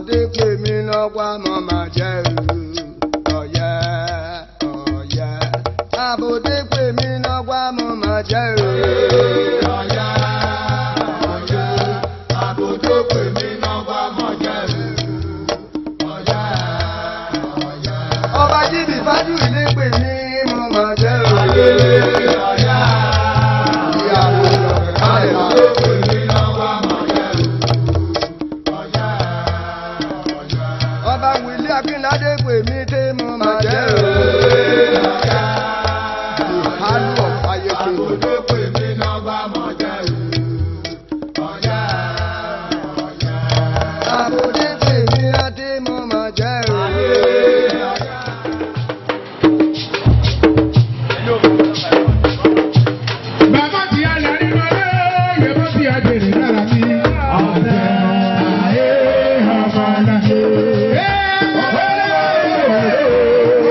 àbòdé pè mí lọ́wọ́ mọ́ máa jẹ́ ọ̀yẹ́ ọ̀yẹ́ àbòdé pè mí lọ́wọ́ mọ́ máa jẹ́ ọ̀yẹ́ ọ̀yẹ́ àbòdé pè mí lọ́wọ́ mọ́ jẹ́ ọ̀yẹ́ ọ̀yẹ́ ọba jíbi fájú ilé pè mí mọ́ máa jẹ́ ọ̀yẹ́ ọ̀yẹ́ ìyàwó àbòdé pè mí lọ́wọ́ mọ́ jẹ́ ọba wìlí akínládé pè mí tí mo máa jẹ́ ìhálù ọ̀fáyé tó pè mí lọ́ba mọ̀ jẹ́ àbòdé pè mí láti mo máa jẹ́ Bàbá ti alẹ́ nínú ẹlẹ́, yẹ̀bọ́ ti àjèrè lára mi. Ọ̀sẹ̀ ayé ọmọ náà.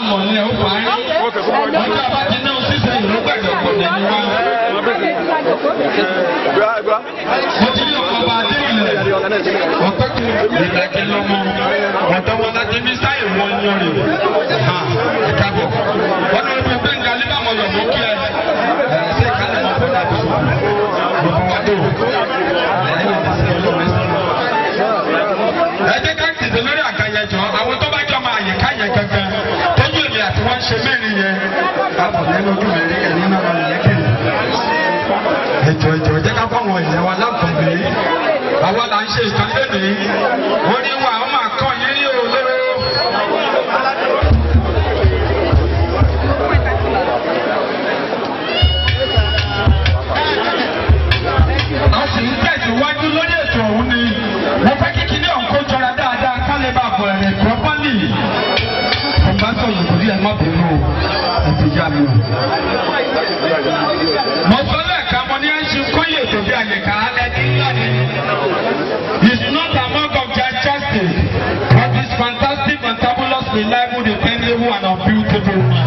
àmọ̀ ni ẹ̀ ó fà á rí. ọjọ́ àbájí náà ṣiṣẹ́ ìlú gbàgbọ́ pọ̀ nínú wa. mo ti ní ọkọ̀ ọba adéwìlẹ̀ ọ̀pẹ́ kù ìdàkẹ́ lọ́mọ ọ̀dọ́ wọn láti ní sáyẹ̀ wọn yan rè ha ẹ̀ka bọ̀ wọ́n ní wọ́n gbé nga nígbà wọn lọ mọ́ kí ẹ ẹ̀ ṣe ìkànnì wọn fún àbí gbogbo wa dé o ẹ̀yìn wọn ti sẹ́yìn lọ́wọ́ ẹ̀sìn ẹ jẹ́ ká tètè lórí àgàyẹjọ àwọn tó bá jọ máa yẹ káyẹ kankan tọ́jú èmi àti wọ́n ṣe mẹ́rin yẹn káàbọ̀ lẹ́nu ojú mi rí ẹ̀yìn náà máa yẹ kiri. ètò ètò jẹ́ ká fáwọn èèyàn wa láǹfààní àwa là ń ṣe ìkànnì lẹ́nìí wọ́n ní wà á máa kọ́ yín ní olóró. a sì ń tẹ̀síwájú lórí ètò ọ̀hún ni mo fẹ́ kí kíní ọ̀hún kó jọra dáadáa ká lè bá bọ̀ ẹ̀rẹ̀ pọ́pọ́lì. ọba sọ yòókù rí ẹ má bínú o ẹ ti yá mi o. mo sọ lẹ́ẹ̀kan mo ní ẹ ń ṣe kọ́yè tó bí àyẹ̀ká ẹni ńlá ni. it's not among of their justice but it's fantastic fantabulous reliable dependable and unbeautiful man.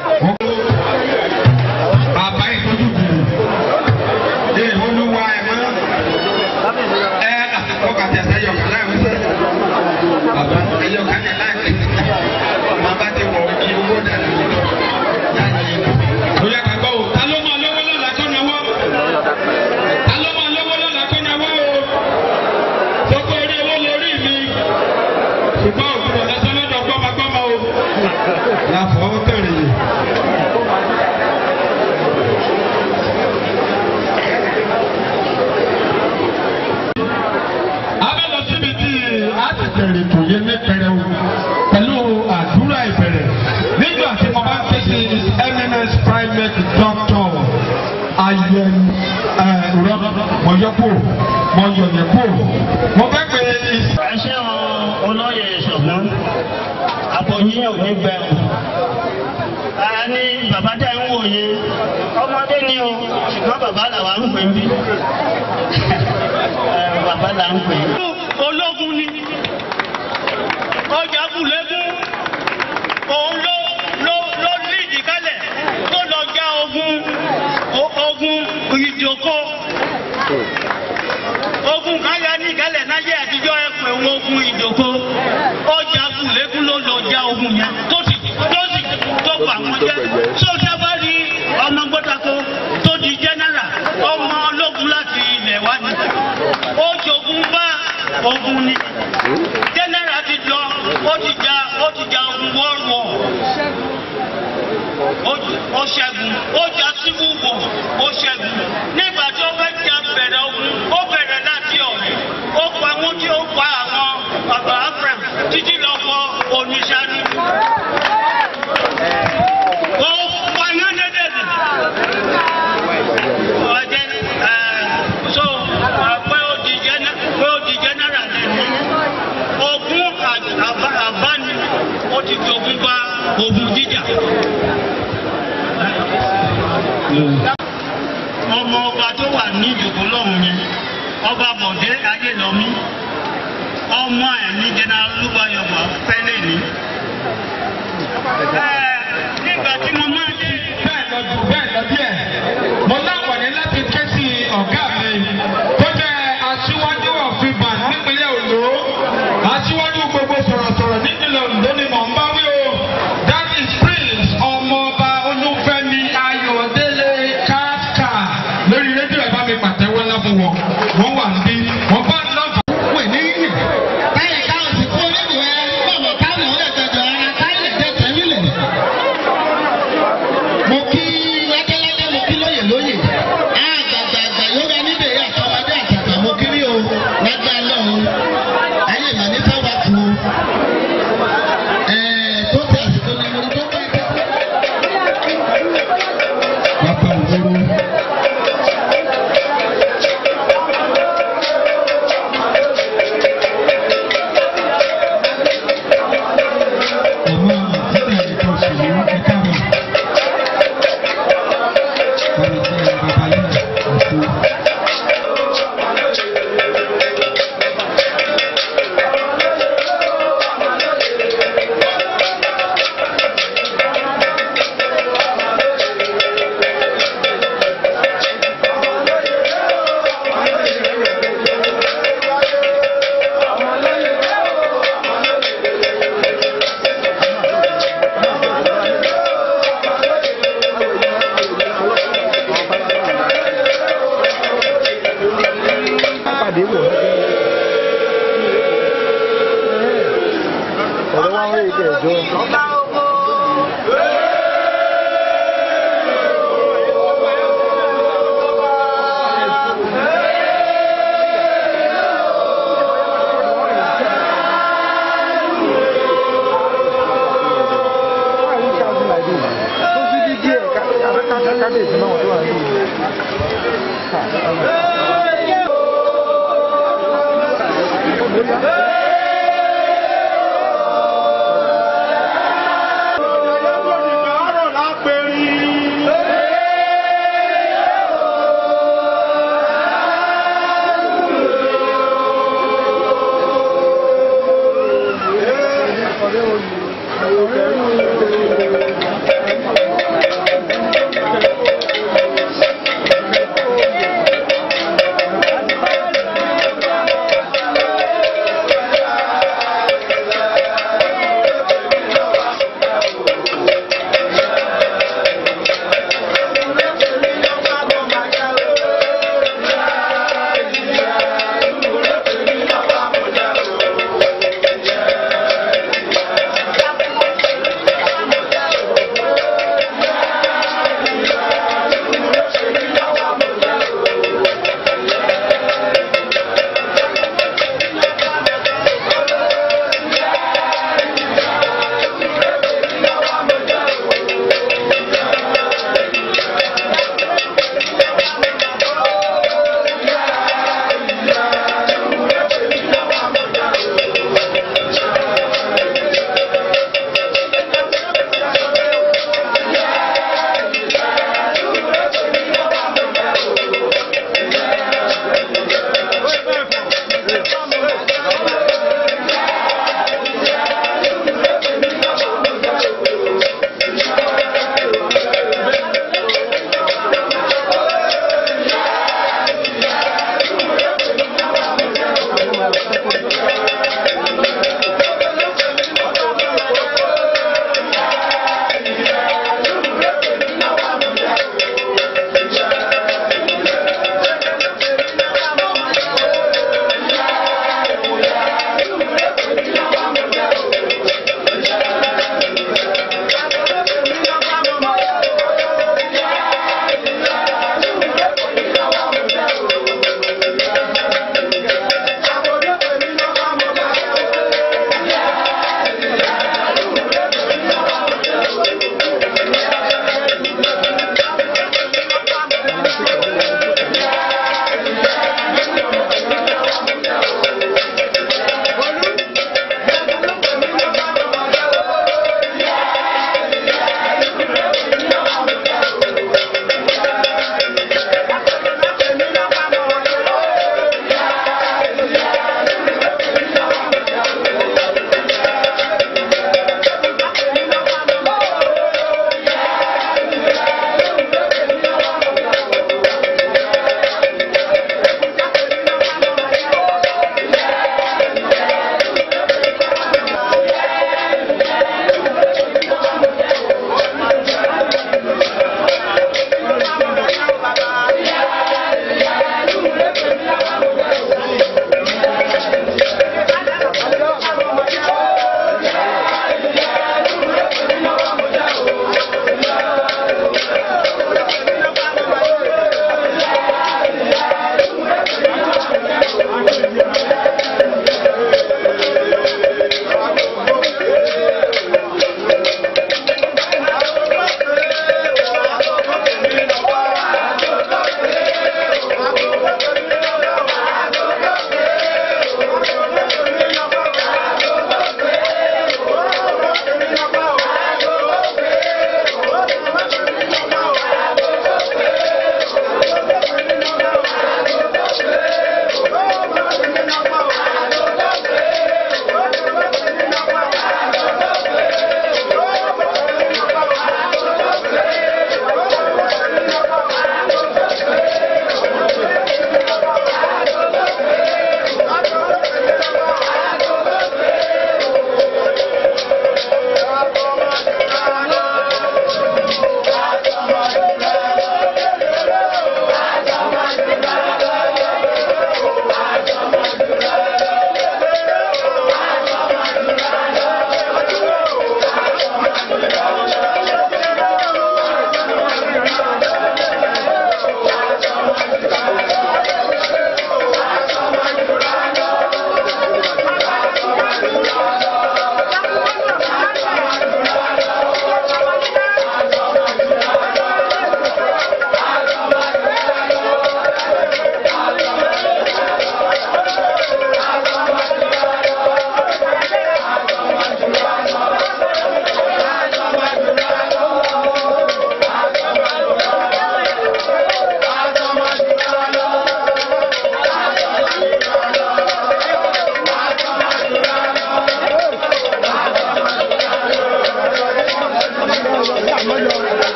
bàbá ìtọ́jú bìrì ee olúwa ẹ mọ ẹ àtìkọ kàtí ẹsẹ yọ kàlá ẹ wọsẹ bàbá ẹyọ kàní láàkì ọmọ bá ti wọ kí owó dànù ó yẹ ká gbọ́ o ta ló máa lówó lọ́la kó náwó ta ló máa lówó lọ́la kó náwó o gbogbo orí owó lórí mi ṣùgbọ́n òkúrò lọ́sọ́ lọ́dọ̀ gbọ́mọgbọ́mọ o láfọwọ́ tẹ̀lé yìí. abẹ́lọ síbi tí a ti bẹ̀rẹ̀ kò yé ní pẹrẹwu pẹ̀lú àdúrà ìbẹ̀rẹ̀ nígbà tí mo bá ń ké sí his eminence private doctor ayẹn rọ mọ̀yọ́pọ̀ mọ̀yọ̀yẹ̀pọ̀ mo fẹ́ pè é ní. ẹṣẹ́ wọn olóyè ṣọ̀gbọ́n àpòyí ò ní gbẹ̀rù. ara ní bàbá tẹ̀ ń wòye ọmọdé ni o ṣùgbọ́n bàbá làwa ń pè ń bí. Ẹ, bàbá là ń pè. ológun ni ọjà kùlẹ́gùn òun ló ló ló lídìí kálẹ̀ tó lọ já ogun o- ogun ìjòkó ogun kan ya ní ìkálẹ̀ náyé àtijọ́ ẹ pé wọn ogun ìjòkó ọjà kùlẹ́kùn ló lọ já ogun yẹn tó sì tó sì tó fà wọn jẹ tó dábàá rí ọmọ gbọ́dọ̀kọ tó di jẹ́nẹ́rà ọmọ ológun láti ilẹ̀ wá ní ó jogun bá ogun ni jẹ́nẹ́rà ti lọ ó ti ja ó ti ja ogun world war ó- ó ṣẹ́gun ó jà civil war ó ṣẹ́gun nígbà tí ó fẹ́ jà bẹ̀rẹ̀ ogun ó bẹ̀rẹ̀ láti ọ̀rẹ́ ó pa wọ́n tí ó pa àwọn bàbá abraham títí lọ fọ oníṣàánú. ó pa yán dédédé. ọ̀jẹ̀ ẹ̀ so ẹ̀, pé ó di jẹ́nẹ́ pé ó di jẹ́nẹ́rà lẹ́nu ogun àbá- àbáni ó ti fi ogun bá ogun jíjà ọmọ ọba tó wà ní ìjòkó lọ́hùn yẹn ọba bọ̀dé ayélọ́mí ọmọ ẹ̀ ní general olúbayọ̀mọ̀ fẹ́lẹ̀ ní. Ẹ, nígbà tí mo máa dé bẹ́ẹ̀ lọ jù bẹ́ẹ̀ lọ díẹ̀ mo láǹfààní láti ké sí ọ̀gá mi tó jẹ́ aṣíwájú ọ̀fìbà nípínlẹ̀ Ondo aṣíwájú gbogbo sọ̀rọ̀sọ̀rọ̀ nípínlẹ̀ Ondo ni mò ń bá wí o that is prince ọmọọba olúfẹ́mi ayọ̀délé káàkà lórí rédíò ẹ̀ bá mi pàtẹ́wọ́ ńlá fún wọn wọ́n wà níbí wọ́n bá lọ́ọ̀fà. wọ́n ní yìí. táyà káwọn sì kú onídùú ẹ bọ̀bọ̀ káwọn ò lè tẹ̀jọ́ ara táyà tẹ̀tẹ̀ nílẹ̀. mo kí lẹ́kẹ́lẹ́kẹ́ mo dé wò ó. ọ̀rọ̀ wa ń rí ibẹ̀ jọ. kábíyèsí náà wọ́n tó wà níbi. Thank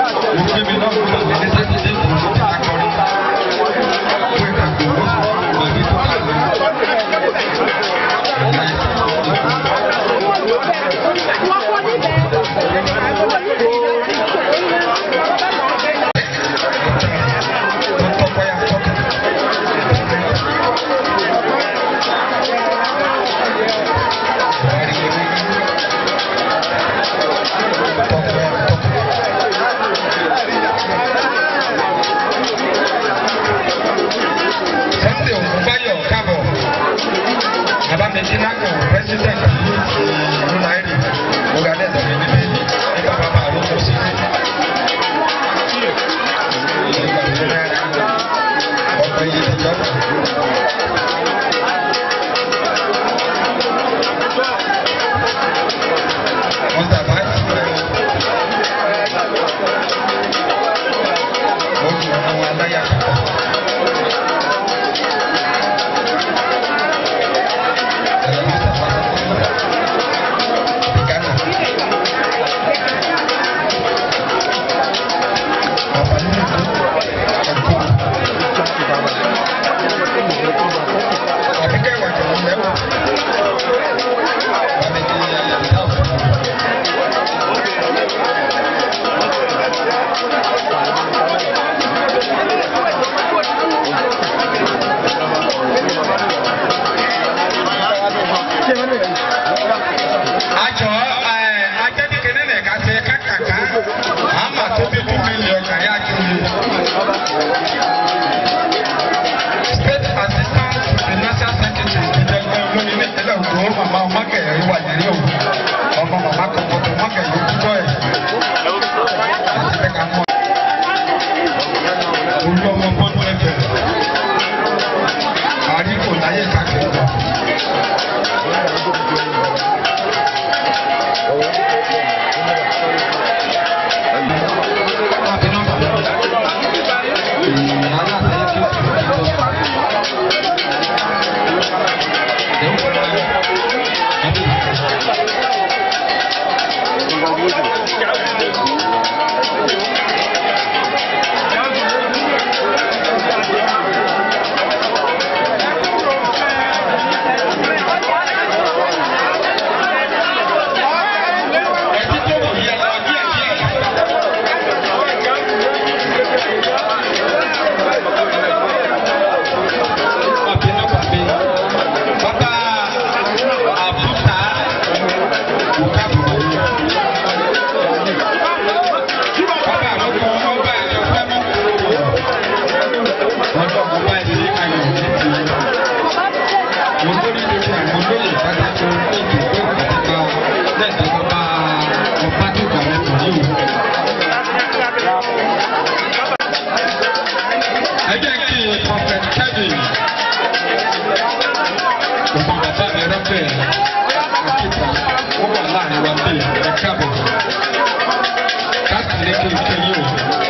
mo gbé mi náà fún mi ní sátidé kò ní ti akọrin fún ìdàgbò ó sì fún mi ní tó kà lọ. Sunday Ògúnbáyọ̀ kábọ̀ Abamidina kan president ìlú Náírì organize mi níbi nípa bàbá àrùkọ sí i. Nígbà tó náírà ọ̀pọ̀ iye ti jọ́. Mustapha mo jù àwọn aláya kan. Àjọ ajẹ́dìkẹ́lẹ́ lẹ̀ ká ṣe kákàká, àmà tó bí two million kàyà kiri. State assistant to the national secretary ìjẹ̀gbọ́n olóyìn ní ìpínlẹ̀ Ògbó màmá ọmọkẹ̀yẹ wà nílé o. Ọmọ màmá kọ̀kọ̀tọ̀ ọmọkẹ̀yẹ kúkọ́ ẹ̀. Láti fẹ́ ká mọ̀. Olú ọmọ bọ́ọ̀lù ẹ̀fẹ̀. Àríkò láyé káàkiri. Ẹ jẹ́ kí Prophet Kevin ọmọ bàbá mi rọ́pẹ̀ àkíkà ó wà láàrin wa bí ẹ káàbọ̀ káàkiri kí n kéyìn o.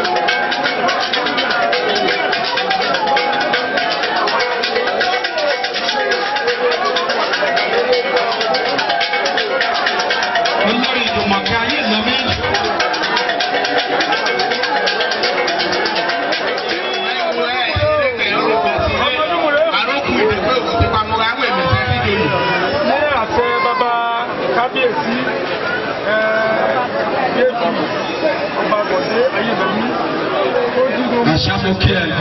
olórí ìdùnmọ̀kẹ́ ayé ìlọ́mí. ní àṣẹ bàbá kábíyèsí yéèfì ọba bọ̀dé ayélujára tó dúró Àṣàmùkí ẹ̀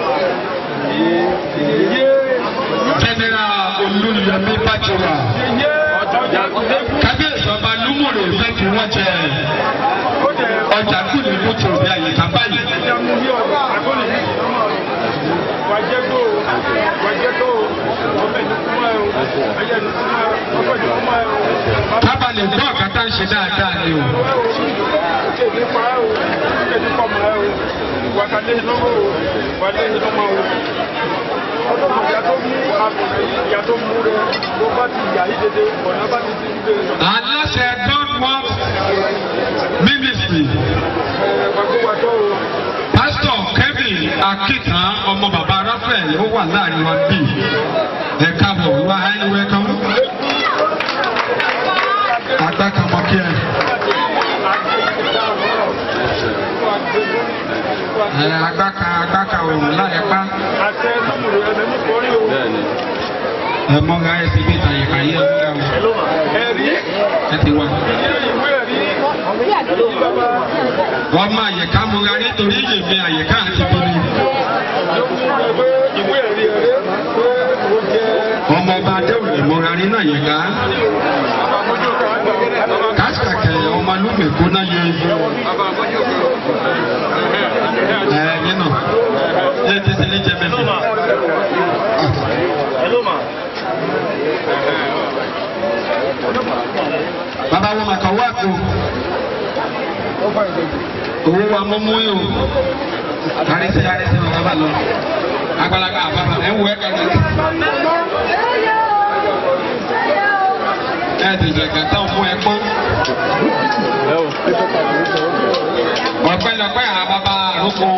yé General Olúyẹmí Bájọwà. yé ọ̀dọ́jà Kábíyèsí ọba Lúmùrè fẹ́ kí wọ́n jẹ ó jẹ ọjà kù ní kùtù bí àyíká báyìí. ìyàmú ní ọ̀gá àgọ́lì wàjẹ́gbò wàjẹ́gbò ọbẹ̀ ní kúmọ̀ ẹ̀ o ayé ní kúmọ̀ ọbẹ̀ ní kúmọ̀ ẹ̀ o. Tábà lè gbọ́ ọ̀kátá ń ṣe dáadáa ni o. Kéde pa ẹ́ o, kéde pa mọ́ ẹ́ o, wà ká lé lọ́wọ́ o, wà lé lọ́mọ o. Ọdún kan ìyá tó mú àbùrẹ́ ìyá tó mú rẹ̀ ló bá ti yà yí dédé, ọ̀nà bá ti ti gbé lọ. Aláṣẹ God Work Ministry. Gbàgbọ́wàjọ́ o, Pásítọ̀ Kevin Akitan ọmọ bàbá Raphael ó wà láàrin wa bí. Ẹ káàbọ̀ wá ẹni wẹ́kọ̀. Agbákanmọ́ kí ẹ. àgbẹ̀ ẹ agbáka agbáka òrùn láyẹpá àṣẹ sọ́mùrù ẹ̀sẹ̀ ní kọrí o. ẹ mọ́ra ẹ ti bí ìtàyè káyé ẹ mọ́ra o ẹ̀rí ẹ ti wá. ilé ìwé ẹ̀rí bàbá wọ́n máa yẹ̀ká mọ́ra nítorí yèmí àyẹ̀ká àti tóbi. ló mú ẹgbẹ́ ìwé ẹ̀rí ẹ̀rí pé ó jẹ́ ọmọ ọba adéwòn lè mọ́ra ní náà yẹ̀ká. àbámọ́jọ́ kan. kásìkàkẹ́ ọmọ alúmẹ̀kọ́ náà yẹ. ẹ yẹn náà ẹ ti sẹ́lẹ̀ jẹ́ bẹ́ẹ̀ bàbá wọn màkà wá kó owó wa mọ́mú yìí o àrísí àrísí wọn bàbá lọ àgbàlagbà àbàbà ẹ wọ ẹ kàdé ẹ ti sẹ gàtà fún ẹ pọ́n ọ̀pẹ̀lọpẹ̀ àbàbà àrùkù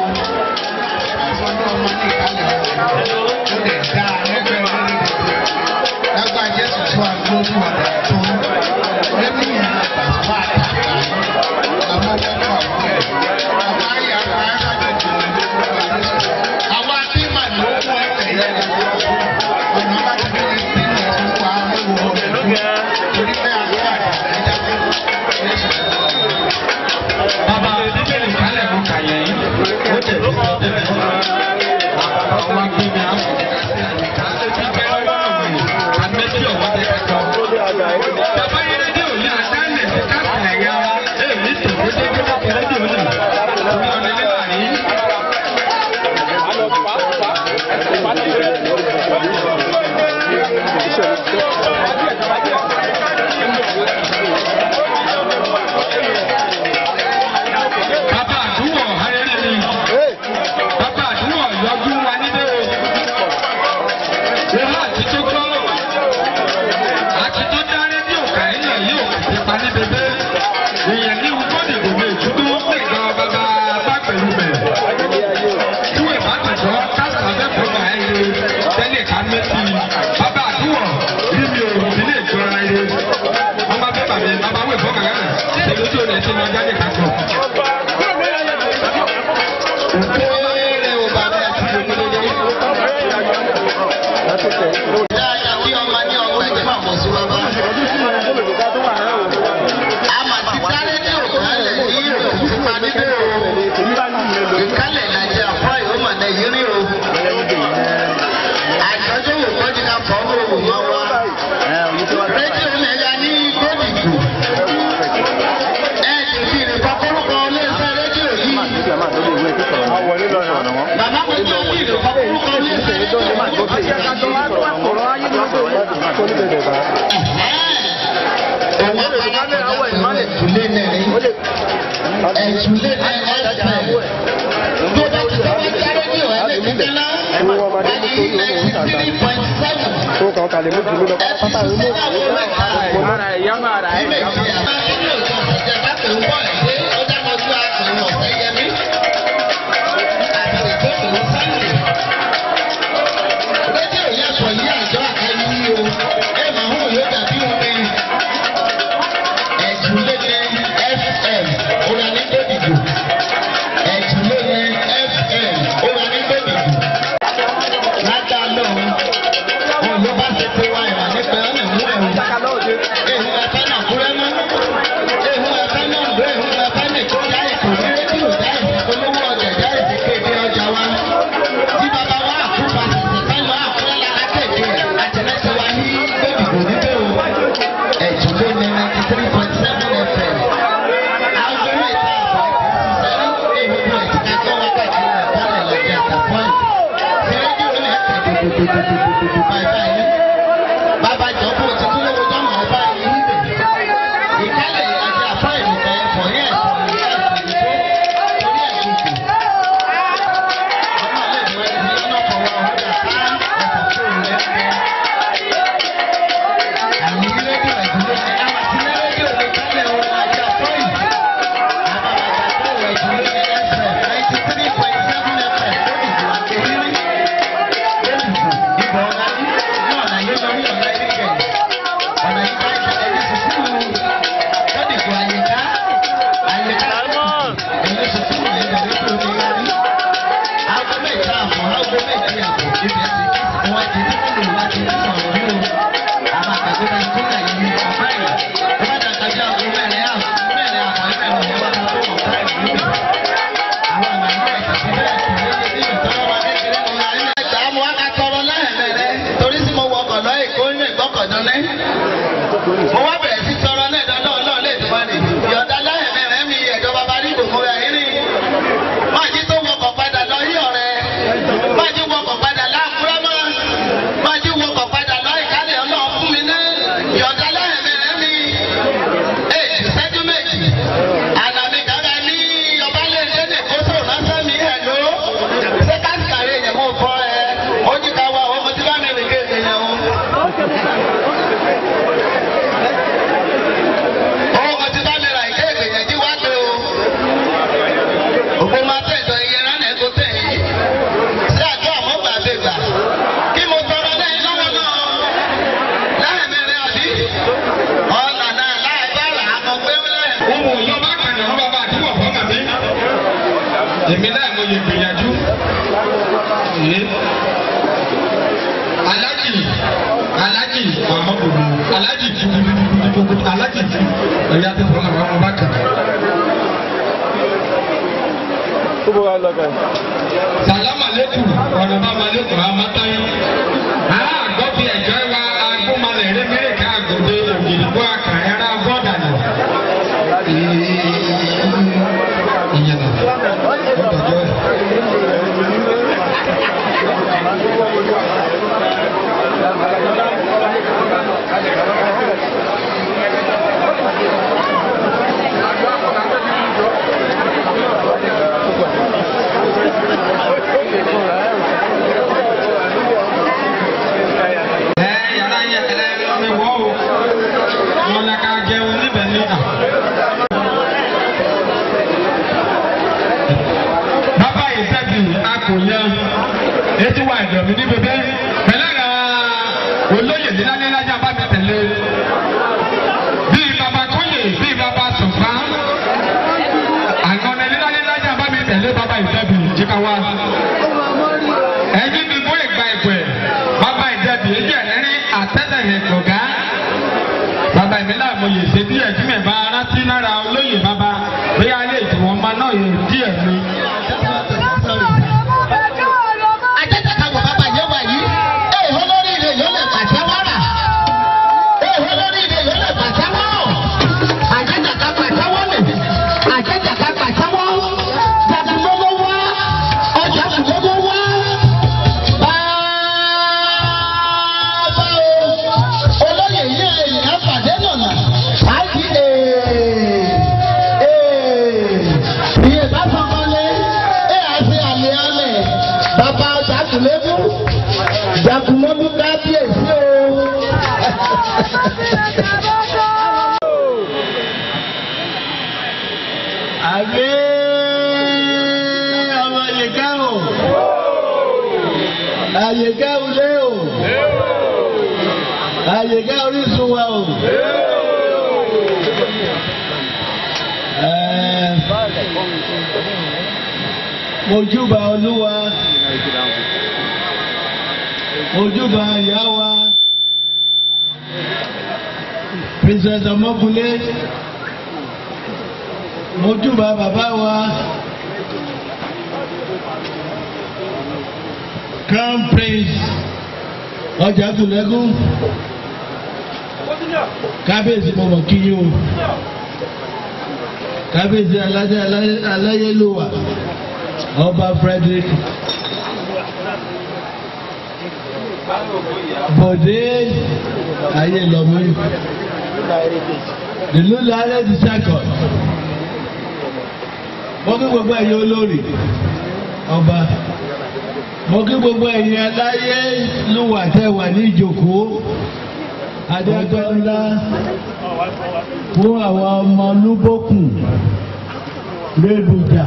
Lágbà Jésù fún àgbo fún ọ̀dà tó ń lẹ́bí yẹn àgbà fún àtàkà àwọn ọmọ ọmọ ẹ̀. Àwọn ayé àwọn arábẹ̀ tó ń lé fún Jésù. Àwọn abímà ló fún ẹ̀fẹ̀ yẹn lọ́wọ́. Ọ̀nà bá ti fi ní bí wọ́n ti wá ẹ̀wọ̀ ọ̀dọ̀ torí pé àwọn àgbà ẹja pé Jésù. bàbá bíbélì kálẹ̀ mú kàyẹ́ yìí ó tẹ̀ sí ọdẹ àbàbà wa gbé mi àwọn bíbélì ọlọ́run àmẹ́tí ọ̀wọ́ tẹ kẹ́kọ̀ọ́. bàbá yẹn rédíò ní àdánẹ̀ sí káàkiri ẹ̀yà wa èmi tó dédé gbé rédíò ní orí ọ̀nà ilé láàrin. bàbá àdúgbò ayẹyẹ ni bàbá àdúgbò yọjú wa níbẹ̀ o. wọ́n àti tó gbọ́ àti tó dá rédíò kàíyàn yóò ti pa ní bèbè èèyàn ní wúkọ́dì gbogbo ìdúró pé gan bàbá bá pẹ̀lú bẹ̀. tí wọ́n bá ti sọ káàsì abẹ́kọ̀ọ́ bá ẹ yé tẹ́lẹ̀ ká mẹ́tì bàbá àdúgbò rí mi ò sí lè jọra ẹ. wọ́n bá fẹ́ bàmí bàbá wẹ̀ fọ́ kàkà ṣe lójú ọ̀nà ẹ̀sìn lọ jáde kakọ̀. Òkèèrè ò bá bẹ́ẹ̀ ti lè gbé lé. Dáadáa bí ọmọ ní ọgbà ẹ̀jẹ̀ máa mọ̀ sí bàbá. Àmà ti sáré ní òkàlẹ̀ ní ìròyìn fúnpa níbẹ̀ o. Ìkálẹ̀ nàìjíríà fọ́ ìhómà nàìjíríà o. Àjọjọ́ wò kọ́jú ká fọ́ owó wò máa wá. Rédíò nàìjíríà ní gbòdìgbò. Ẹ ti fi ìrìnkọ́ kórúkọ iléeṣẹ́ rédíò yìí. Bàbá mi tó fi ìrìnkọ́ kórúkọ iléeṣẹ́ rédíò yìí. Rédíò yẹn sọ yí àjọ àkàyí yìí o, ẹ máa hùwà yóò dàbí omi ẹ̀jùlélẹ̀ fm oranidodigo ẹ̀jùlélẹ̀ fm oranidodigo lájà lọ wọn ló bá ṣe pé wá ìwà nípa ọ̀nà mú ẹ̀rù ehun ẹ̀fẹ́ náà kúrẹ́ mọ́ ehun ẹ̀fẹ́ náà gbé ehun ẹ̀fẹ́ náà kó dá ètò ní rédíò dá ètò olówó ọjà dá ètò kéde ọjà wa tí bàbá wa àkúfà ṣẹ̀ṣẹ̀ fẹ́ lọ àkúrẹ́ lára kéde àtẹ̀lẹ́sẹ̀ wa ní gbẹ̀dìgbò níbẹ̀ o ẹ̀jùlé ní ninety three point seven fm. Àgbẹ̀rẹ̀ ìta àbọ̀ ìṣiṣẹ́ èèwọ̀ ìtìká tó wákàtí ìrọ̀lẹ́ lọ́jà àtàpọ̀n. Ṣé rédíò ní ẹ̀ka dòdòdòdòdòdò báyìí báyìí? Bàbá Jọ̀bú ti tún lówó jọ́mọ̀ ọba yìí níbẹ̀. Ìkálẹ̀ àti àpá ìrìnkà ẹ̀fọ́ ní ẹ̀sìn ní ẹ̀sìn ní torí ẹ̀sìn kù. Ọmọ ilé ìwé ẹ̀sìn ọlọ́pàá wa ọ̀hún ẹ̀ka ẹ̀fọ́ tó rẹ̀ ẹ̀fọ́ àmì rédíò ẹ̀dúró ní àwọn tí ní rédíò lè kálẹ̀ ọ̀rọ̀ ajá fọ́yì. Àbàbàtà tó ẹ̀dúró ní FM ninety three point seven FM lórí ìlú àkèrí. Lẹ́yìn ìbò sọ̀rọ̀ náà. mo wá bẹ̀rẹ̀ sí sọ̀rọ̀ náà dandan ọlọ́run lè tún wá ní. ìyọ̀dá láyẹ̀mẹ̀ rẹ̀ mi ẹ̀jọ̀ bàbá rí gbogbo rẹ̀ yín rí. máa jí tó wọkọ̀ padà lọ yí ọ̀rẹ́. máa jí wọkọ̀ padà láàkúrẹ́ mọ́. máa jí wọkọ̀ padà lọ ìkálẹ̀ ọlọ́run fún mi náà. ìyọ̀dá láyẹ̀mẹ̀ rẹ̀ mi. ẹ̀ ìṣẹ́jú méjì. àlàmì kàkà ní ọba lè dédé kó sọ̀rọ̀ lásán mi ẹ̀ ló. ṣé ká sàré yẹn mú fọ́ ẹ. ó jí ká wá ọmọ tí bá mi rìn kéde yẹn o. ọmọ tí bá mi ra ìkéde yẹn jí wá pé o. òpó máa tẹ̀sọ̀ iye rán ẹ̀ tó tẹ̀ yìí. ṣé àjọ àmọ́ gbàgbé gbà? kí mo sọ̀rọ̀ lẹ́yìn lọ́wọ́ náà. láì mẹ́rin àbí? ọ̀nà náà láì bá rà á mọ̀ pé lẹ́yìn. Ohun òyìn ọba kàní ọ̀hún bàbá àdúgbò fún màmí. Èmi náà mo yẹ gbìyànjú. Ee. Alájì Alájì Muhammadu Alájì tukutukutukutu Alájì tu ẹ̀yà tó fọlọ́ àwọn ọba kan. Sàlámà lẹ́kù ọ̀nà bàbá lẹ́kù àmàtáyé. Àá gbọ́ fi ẹ̀jọ́ wa agbómalẹ̀ rẹ̀ mẹ́rẹ̀ ká àgọ́dẹ ògìrìbó àkàrẹ́rà bọ́ọ̀dà nù. Ìyẹn nà. Ọ̀dọ̀jọ́ ẹ̀. Ẹ yàrá yẹ ẹ mi wọ́ o. Wọ́n lẹ ká jẹun níbẹ̀ ní à. Bàbá yìí sẹ́bi akòyẹ etí wa ẹ̀dọ̀ mi ní bèbè. Pẹ̀lẹ́ ra olóyè nílánílájà bá mi tẹ̀lé. Bíi bàbá kóyè bíi bàbá sọ̀fà. Àgbọ̀nẹ̀ nílánílájà bá mi tẹ̀lé bàbá yìí sẹ́bi jíkà wá. Ẹyin mi bó ìgbà ìgbẹ́. Bàbá ìjẹ̀bi èyí ẹ̀rẹ́rìn àtẹ́lẹ̀rẹ̀ kọ̀gá. Bàbá mi náà mo yè ṣe díẹ̀ tí mi bá rántí lára olóyè bàbá bí alẹ́ ìtìwọ̀n máa náà yẹ díẹ̀ mi. ajẹ́jẹ́ ká wọ bàbá yẹn wà yìí. ẹ ìhó lórí ilé yóò lè pàṣẹ wàrà. ẹ ìhó lórí ilé yóò lè pàṣẹ wọ́rọ̀. ajẹ́jẹ́ ká pàṣẹ wọ́lẹ̀. ajẹ́jẹ́ ká pàṣẹ wọ́. jàdùmọ́lọ́ wá. ọjà kùlọ́mọ́ wá. bàbá o. olóyè yìí èèyàn pàdé lọ́nà. àìsí ee. iye bá fọmọlé. ẹ àti àlè alẹ̀. bàbá jàkùlẹ́mú. jàkùlẹ́mú kábíyèsí o. àbí ọmọ yìíká o. àyíká ulé o. àyíká orísun wa o. Ẹ, mojúbà olúwa mojúbà ìyá wa princess ọmọkùnlé mojúbà bàbá wa crown prince ọjà tùlẹ́gùn kábíyèsí mo mọ̀ kí yín o kábíyèsí alájẹ aláyélúwà ọba frederick bọ̀dé ayé lọ́mú ìlú lálẹ́ ti sẹ́kọ̀ọ́ mo kí gbogbo ẹ̀yin olórí ọba mo kí gbogbo ẹ̀yin aláyé lúwà tẹ́ wà ní ìjókòó adájọ́ ńlá fún àwọn ọmọ olúbókùn lébùjà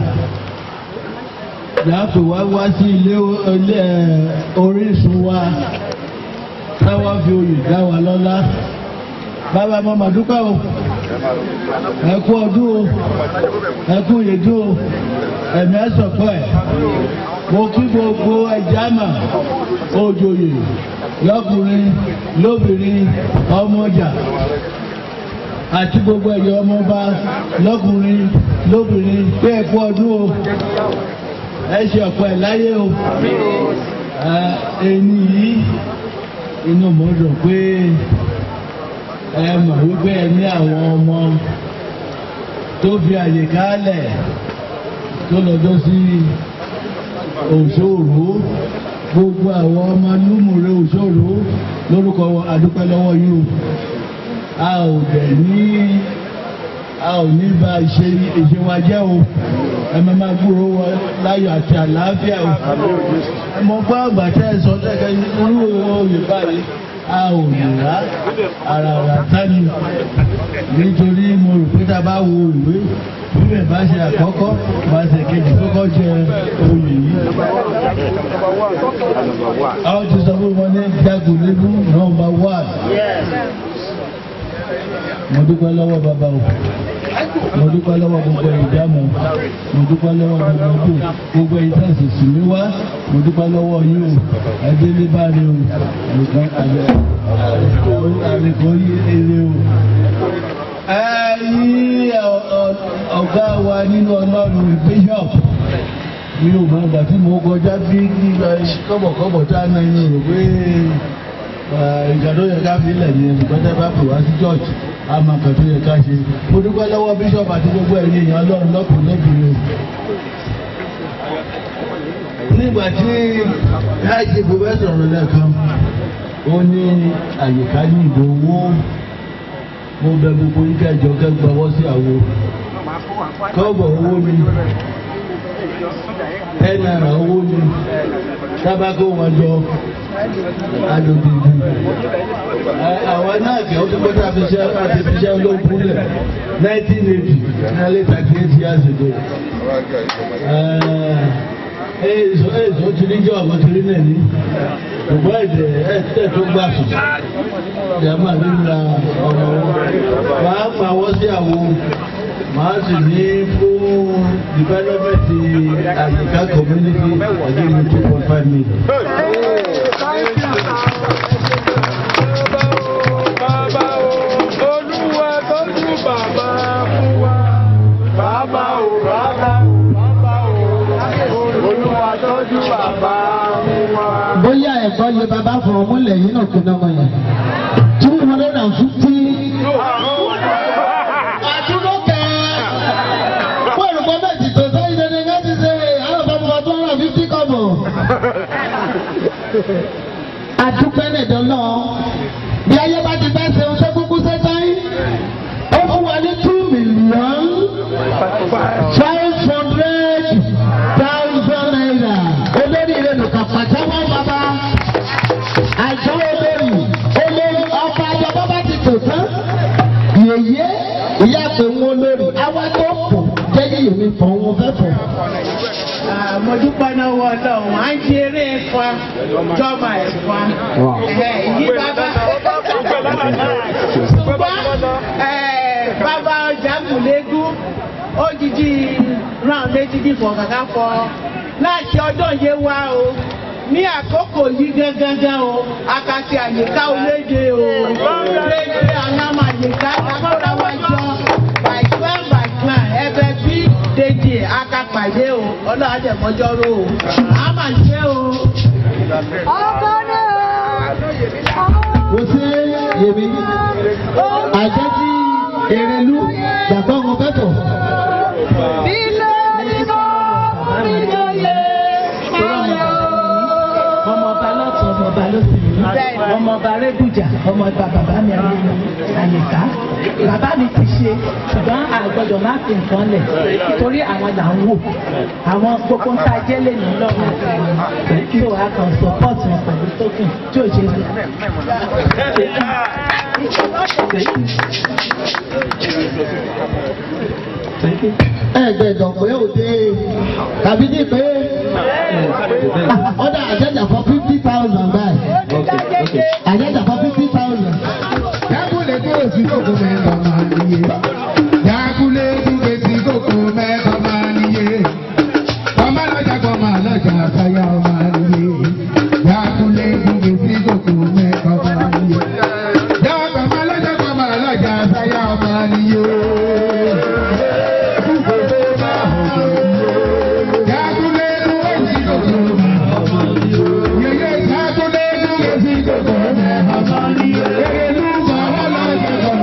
láti wá wá sí ilé ilé orísun wa táwọn fi oyè dá wa lọ́lá bàbá mo mà dúpẹ́ o ẹ kú ọdún o ẹ kú ìyèdún o ẹ̀mí ẹ̀ sọ̀kọ́ ẹ̀ mo kí gbogbo ẹja mà òjòyè lọ́kùnrin lóbìnrin ọmọjà àti gbogbo ẹ̀yọ́ ọmọba lọ́kùnrin lóbìnrin pé ẹ kú ọdún o ẹ ṣe ọ̀pọ̀ ẹ̀ láyé o ẹni yìí inú mo dùn pé ẹ mọ̀ wípé ẹ ní àwọn ọmọ tó fi àyè kálẹ̀ tó lọ́jọ́ sí òṣòro gbogbo àwọn ọmọ lúmùrè òṣòro lórúkọ àdúpẹ́ lọ́wọ́ yìí o a ò dẹ̀ ní a ò ní bá ìṣe ìṣe wa jẹ́ o ẹ máa máa gbúrò wọ láyọ̀ àti àlàáfíà o mo gbọ́ àgbà tẹ́ ẹ sọ lẹ́kẹ́ irú oyè báyìí a ò lè rà ara rà tání nítorí mo rò pé tá a bá wo ìwé bíbẹ̀ bá ṣe àkọ́kọ́ bá ṣe kejì kọ́kọ́ jẹ oyè yìí. àwọn ti sọ fún wọn ní jagunlébú nọ́mbà one mo dúpẹ́ lọ́wọ́ bàbá o mo dúpẹ́ lọ́wọ́ gbogbo ìdámọ̀ mo dúpẹ́ lọ́wọ́ gbogbo ọdún gbogbo ìtẹ̀sí sí mi wá mo dúpẹ́ lọ́wọ́ yín o ẹbí ní báyìí o nìkan àlèkò eré o. ẹ yí ọ̀gá wa nínú ọlọ́run bishop mi ò mọ ìgbà tí mo kọjá bí kọ́bọ̀kọ́bọ̀ tá a náà ń rò pé ìgbà tó yẹ ká fi lẹ̀ ní ẹnìkan tẹ́ bá pè wá sí church a máa kàn tó yẹ ká ṣe mo dúpẹ́ lọ́wọ́ bishop àti gbogbo ẹ̀yin èèyàn ọlọ́run lọ́kùnrin lóbìnrin nígbà tí láìsí pòfẹ́sọ̀ ọ̀rọ̀ lẹ́ẹ̀kan ó ní àyíká ní ìdòwò mo bẹ gbogbo yíká ìjọ kẹgbàwọ́ sí àwo kọ́bọ̀ owó ni ten naira owó ni tábàkó wọn jọ adòdìdì àwọn náà kẹ́ ọ́ tó gbọ́dọ̀ àfiṣẹ́ àfiṣẹ́ olókùn lẹ̀ nineteen eighty nearly thirty eight years ago. èso èso ti ní jọ́ ọ̀gbọ́n ti rí náà ní ṣùgbọ́n èdè ẹ̀sẹ̀ tó gbà sùn ìyàmà nílà ọmọ wọn máa pa wọ́n sí àwọn máa sì ní fún dìbẹ́lọ́mẹ̀tì àyíká community ọdún ní two point five million. Bàbá o, Olúwa tọ́jú bàbá fún wa. Bàbá o, bàbá o, bàbá o, Olúwa tọ́jú bàbá fún wa. bóyá ẹ̀kọ́ yẹ bàbá fún ọmú lẹ́yìn náà kó náà mọ̀ yẹn. two hundred and fifty. àtúntò wọ́n rò pé bẹ́ẹ̀ ti tó sẹ́yìn dandan ká ti ṣe àwọn bàbá bàbá two hundred and fifty kọ́bọ̀. àdúpẹ́ nìdán náà bí ayé bá ti bá ṣe oṣù kúkú sẹ́tàn ó fún wa ní two million five hundred thousand naira olórí rẹ̀ nìkan pàjáwọ́ bàbá àjọ olórí olórí ọkọ̀ àjọpọ̀ bá ti tò tán yèyé ìyá pé wọn olórí àwa tó kù jẹ́yìn yèmí fọ̀ wọn fẹ́ fọ̀. mo dúpẹ́ náà wọ ọlọ́run à ń ṣe eré ẹ̀fọn jọba ẹ̀fọn yí bàbá ṣùgbọ́n bàbá jàgùlégún ó jíjí ràn méjì dìbò kàkà fọ láti ọdún yé wá o ní àkókò yìí gángan o akasi àyíká olédè o lédè anamọ àyíká kakọra wa jọ by clan by clan ẹbẹ bí dèjì akapàdé o ọlọ́run àjẹmọ́jọ́rò o a máa ṣe o. kò sí yèmí àjẹ́ tí èrèlú gbàgbọ́ wọn fẹ́ fọ̀. ọmọ ọba lọ́tún ọmọ ọba lọ́sìn yìí ọmọ ọba rẹ́gùjà ọmọ ọba bàbá mi àyíká bàbá mi ti ṣe ṣùgbọ́n àgbọ̀dọ̀ má fi nǹkan lẹ̀ torí àwọn là ń wò àwọn gbogbo ń ta jẹ́ lè ní lọ́wọ́ tó a kan support wọn pẹ̀lú token tí ò ṣe ẹgbẹ̀dọ̀ pé òde tàbí ní pé ọ̀dà àjẹjà for fifty thousand báyìí àjẹjà for fifty thousand. Yakule tó o sí kòkó mẹ́ta máa níye. Yakule tó o sí kòkó mẹ́ta máa níye. Ọmọ lọ́jà kan máa lọ́jà àtàyà máa níye. Yakule tó o sí kòkó mẹ́ta máa níye. Yàtọ̀ ọmọ lọ́jà kan máa lọ́jà àtàyà máa níye. Yakule tó o sí kòkó mẹ́ta máa níye. Yeye yakule tó o sí kòkó mẹ́ta máa níye. Yeye ló máa wọ́n lọ́jà kan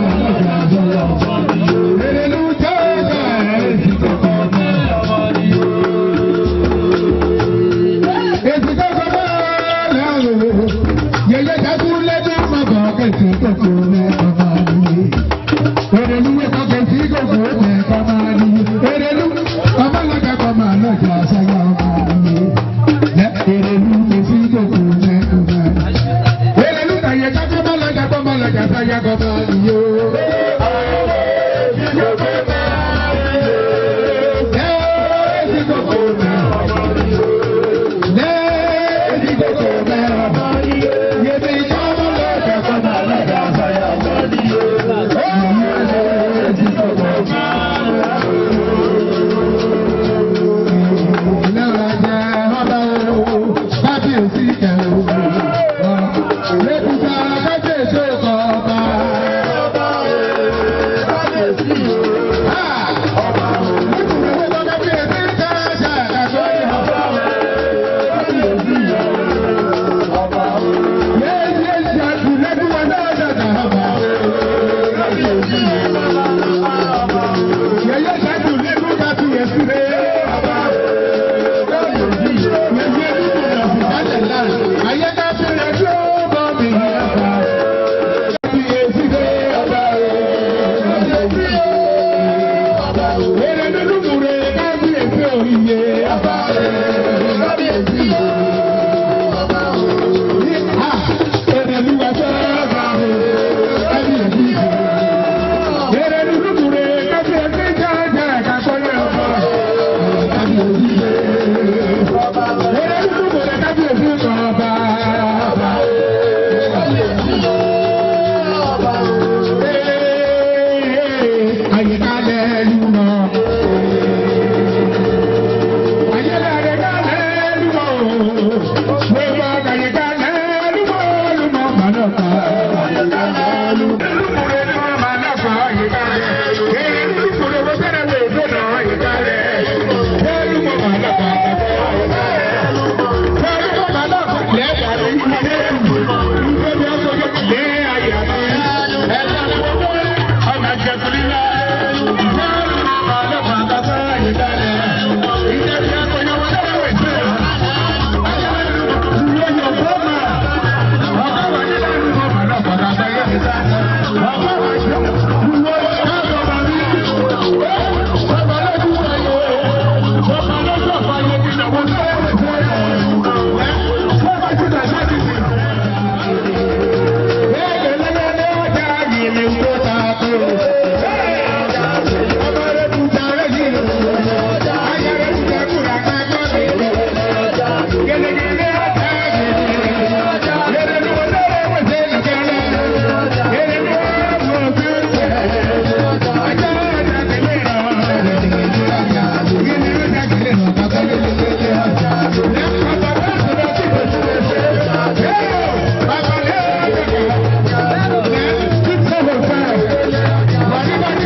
Thank you.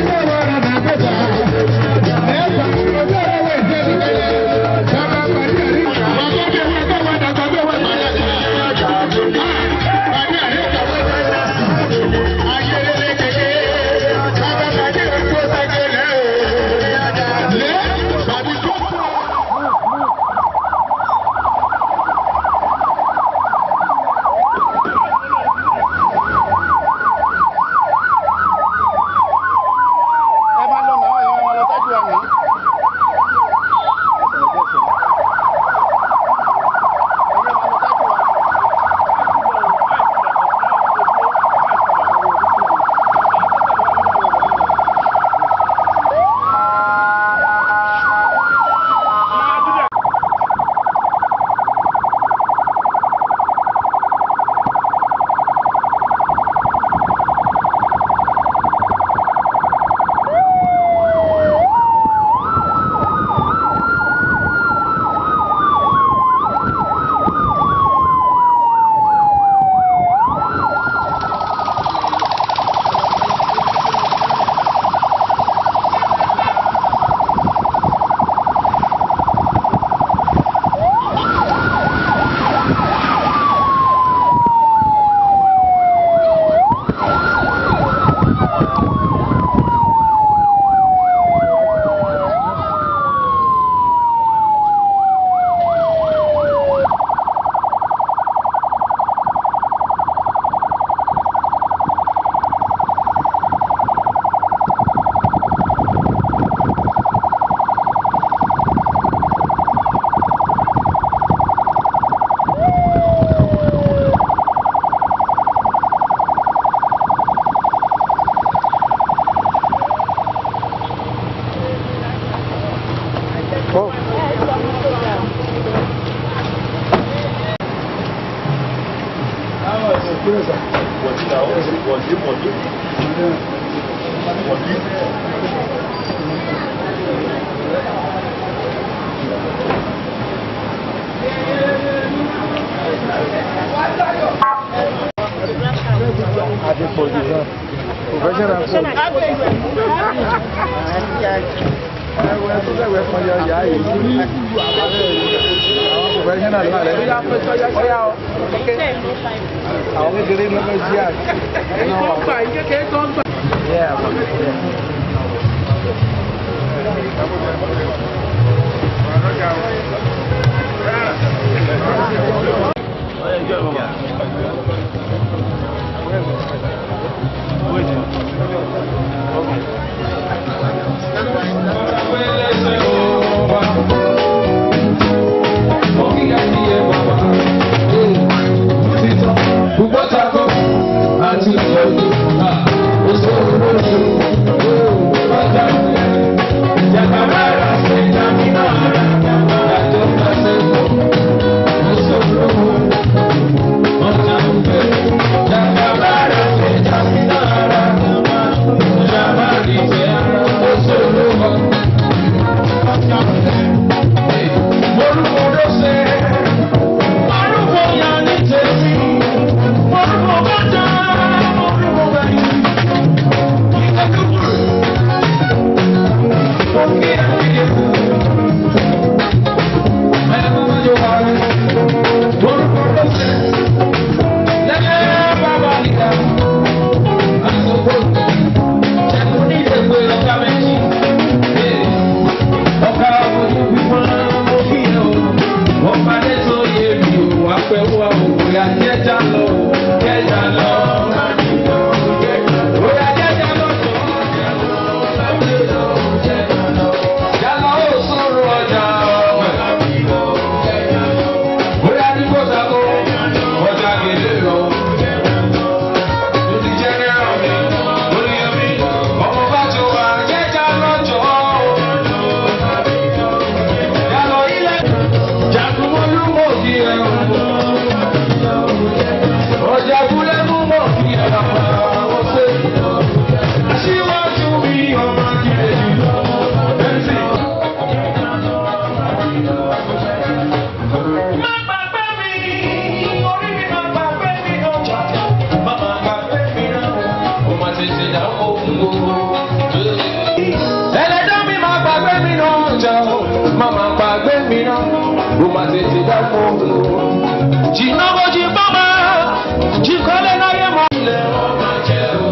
ẹlẹ́dọ́ mi máa gbàgbé mi náà jọ máa máa gbàgbé mi náà ó máa tètè dá fún un. jìnnà bó jí bọ́ máa jí kọ́lé láyé mọ́. ilé wọn máa jẹ́ o.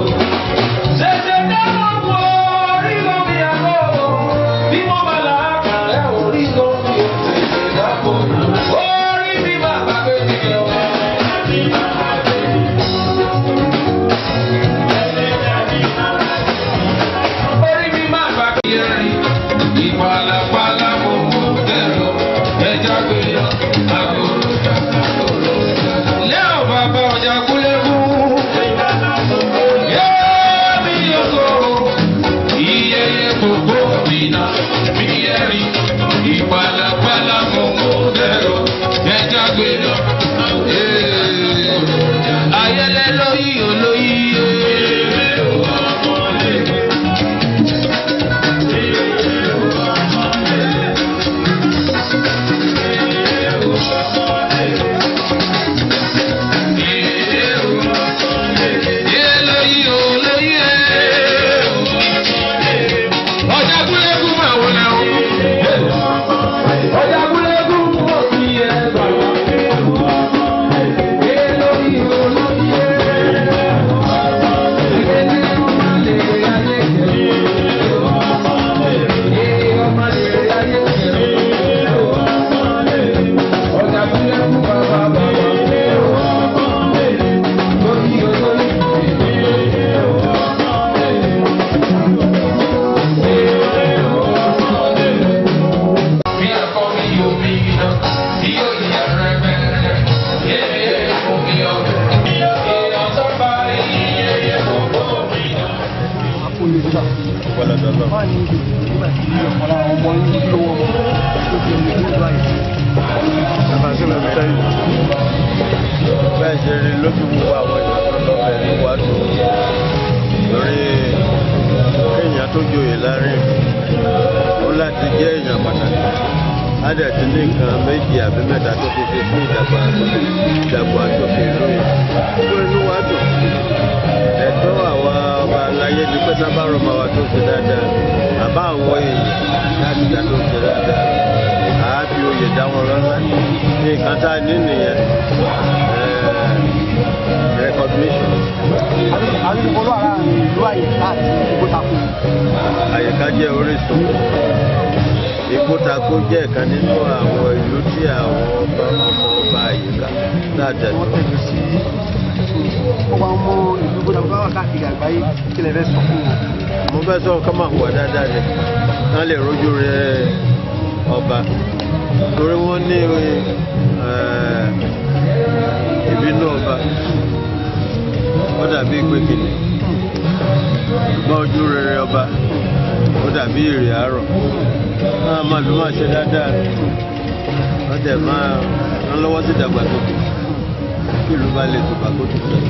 tètè dá wọn wọ orí lómi àgọ́ bí wọ́n bá là á kà ẹ́ orí lómi ò tètè dá fún un. orí mi máa gbàgbé mi lọ. orí mi máa gbàgbé yẹn rí. ìpalapala mo mú ẹ̀rọ ẹja gbé yọ àgòrò àgòrò. lẹ́ọ̀ bàbá ọjà kúlẹ̀kù. yéèmí yòókò iyeye gbogbo bìnà bí ẹ̀rí. ìpalapala mo mú ẹ̀rọ ẹja gbé yọ. ayẹlẹ lóyí olóyí. ọjà kúlẹ̀kù máa wọlé o. ọjà kúlẹ̀kù mọ̀ sí ẹ bàbá. èlòyí olóyè. ìdílé ọmọ lè ayé kẹrù. ee ọmọ lè ayé kẹrù. ọjà kúlẹ̀kù bàbá bàbá. lórí olóyè. Mi akọ mi yóò mi iná, yóò yẹ rẹ̀mẹ̀rẹ̀, yéé fún mi ọ̀rẹ́. Èèyàn tó bá iye yẹ gbogbo mi náà. adúpẹ́ lọ́dọ̀ lọ. bẹ́ẹ̀ ṣe rí lójú wo àwọn èèyàn tó lọ́bẹ̀ ní wàásù lórí kéèyàn tó joyè láàrin ó láti jẹ́ èèyàn pàtàkì á dẹ̀ ti ní nǹkan méjì àbí mẹ́ta tó ti ṣe fún ìdàgbà ìdàgbà sókè lóye tó inú wa dùn ẹ̀tọ́ àwa ọba aláyé ni pé sábà rọ̀ máa wà tó ṣe dáadáa àbá àwọn èèyàn láti dá tó ṣe dáadáa àá fi oyè dá wọn lọ́lá ní nǹkan tá a ní nìyẹn recognition. àyíká jẹ́ orísun ìkótakó jẹ́ ìkan nínú àwọn ìlú tí àwọn ọba ọmọ ọba àyíká láti ẹ̀sùn. ọba ọmọ ìlú gbọdọ̀ bá wà káàkiri àgbáyé kí lè fẹ́ sọ fún wọn. mo fẹ́ sọ kọ́ máa hùwà dáadáa ni wọ́n lè rojú rẹ ọba torí wọ́n ní ìbínú ọba ó dàbí ìpè kìnnì ṣùgbọ́n ojú rere ọba ó dàbí ìrì àárọ̀ máa máa ló máa ṣe dáadáa wọ́n dẹ̀ máa rán lọ́wọ́ sí ìdàgbàsókè kí ìlú bá lè tùbà kó tó sọ.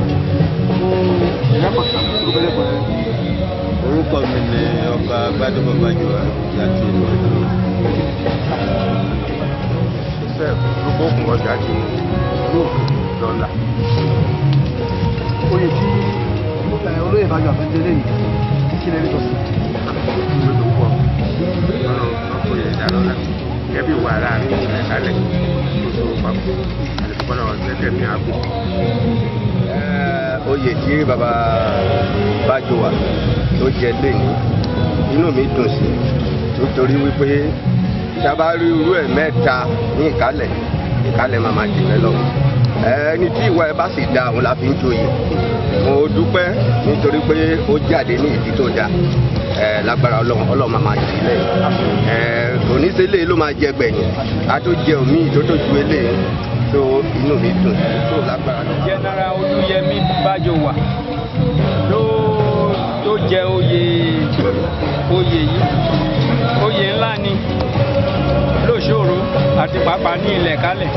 orúkọ mi ni ọba gbadebo bájúwa láti ìlú ọdún. joseph lókòókùn ọjà ti dọ́là. oyè tí olóyè bájọ àfẹ́jẹ́ lẹ́yìn kí lè rí tó sí. lójú pọ̀ lọ́nà ọkọ̀ yẹn dá lọ́la kẹ́bí wà láàrin ìṣẹ̀lẹ̀ kálẹ̀ tó so papọ̀ àti kọ́nà ọ̀gbẹ́gbẹ́ mi àgbo. oyè tí baba bájọwà tó jẹ lẹ́yìn inú mi dùn sí nítorí wípé sábà rí irú ẹ̀ mẹ́ta ní ìkálẹ̀ ìkálẹ̀ màmá jìnnà lọ ẹni tí ìwà ẹ bá sì da òun la fi ń joyè mo dúpẹ́ nítorí pé ó jáde ní ìdí tó dáa ẹ lágbára ọlọ́run ọlọ́run máa máa jì lẹ́yìn ẹ oníṣẹ́lẹ̀ ló máa jẹ gbẹ̀yìn a tó jẹ omi tó tó ju eléyìí tó inú mi dùn tó lágbára lọ. general olúyẹmí bájọwà ló ló jẹ oyè oyè yìí oyè ńlá ni lóṣòro àti pàápàá ní ilẹ̀ kálẹ̀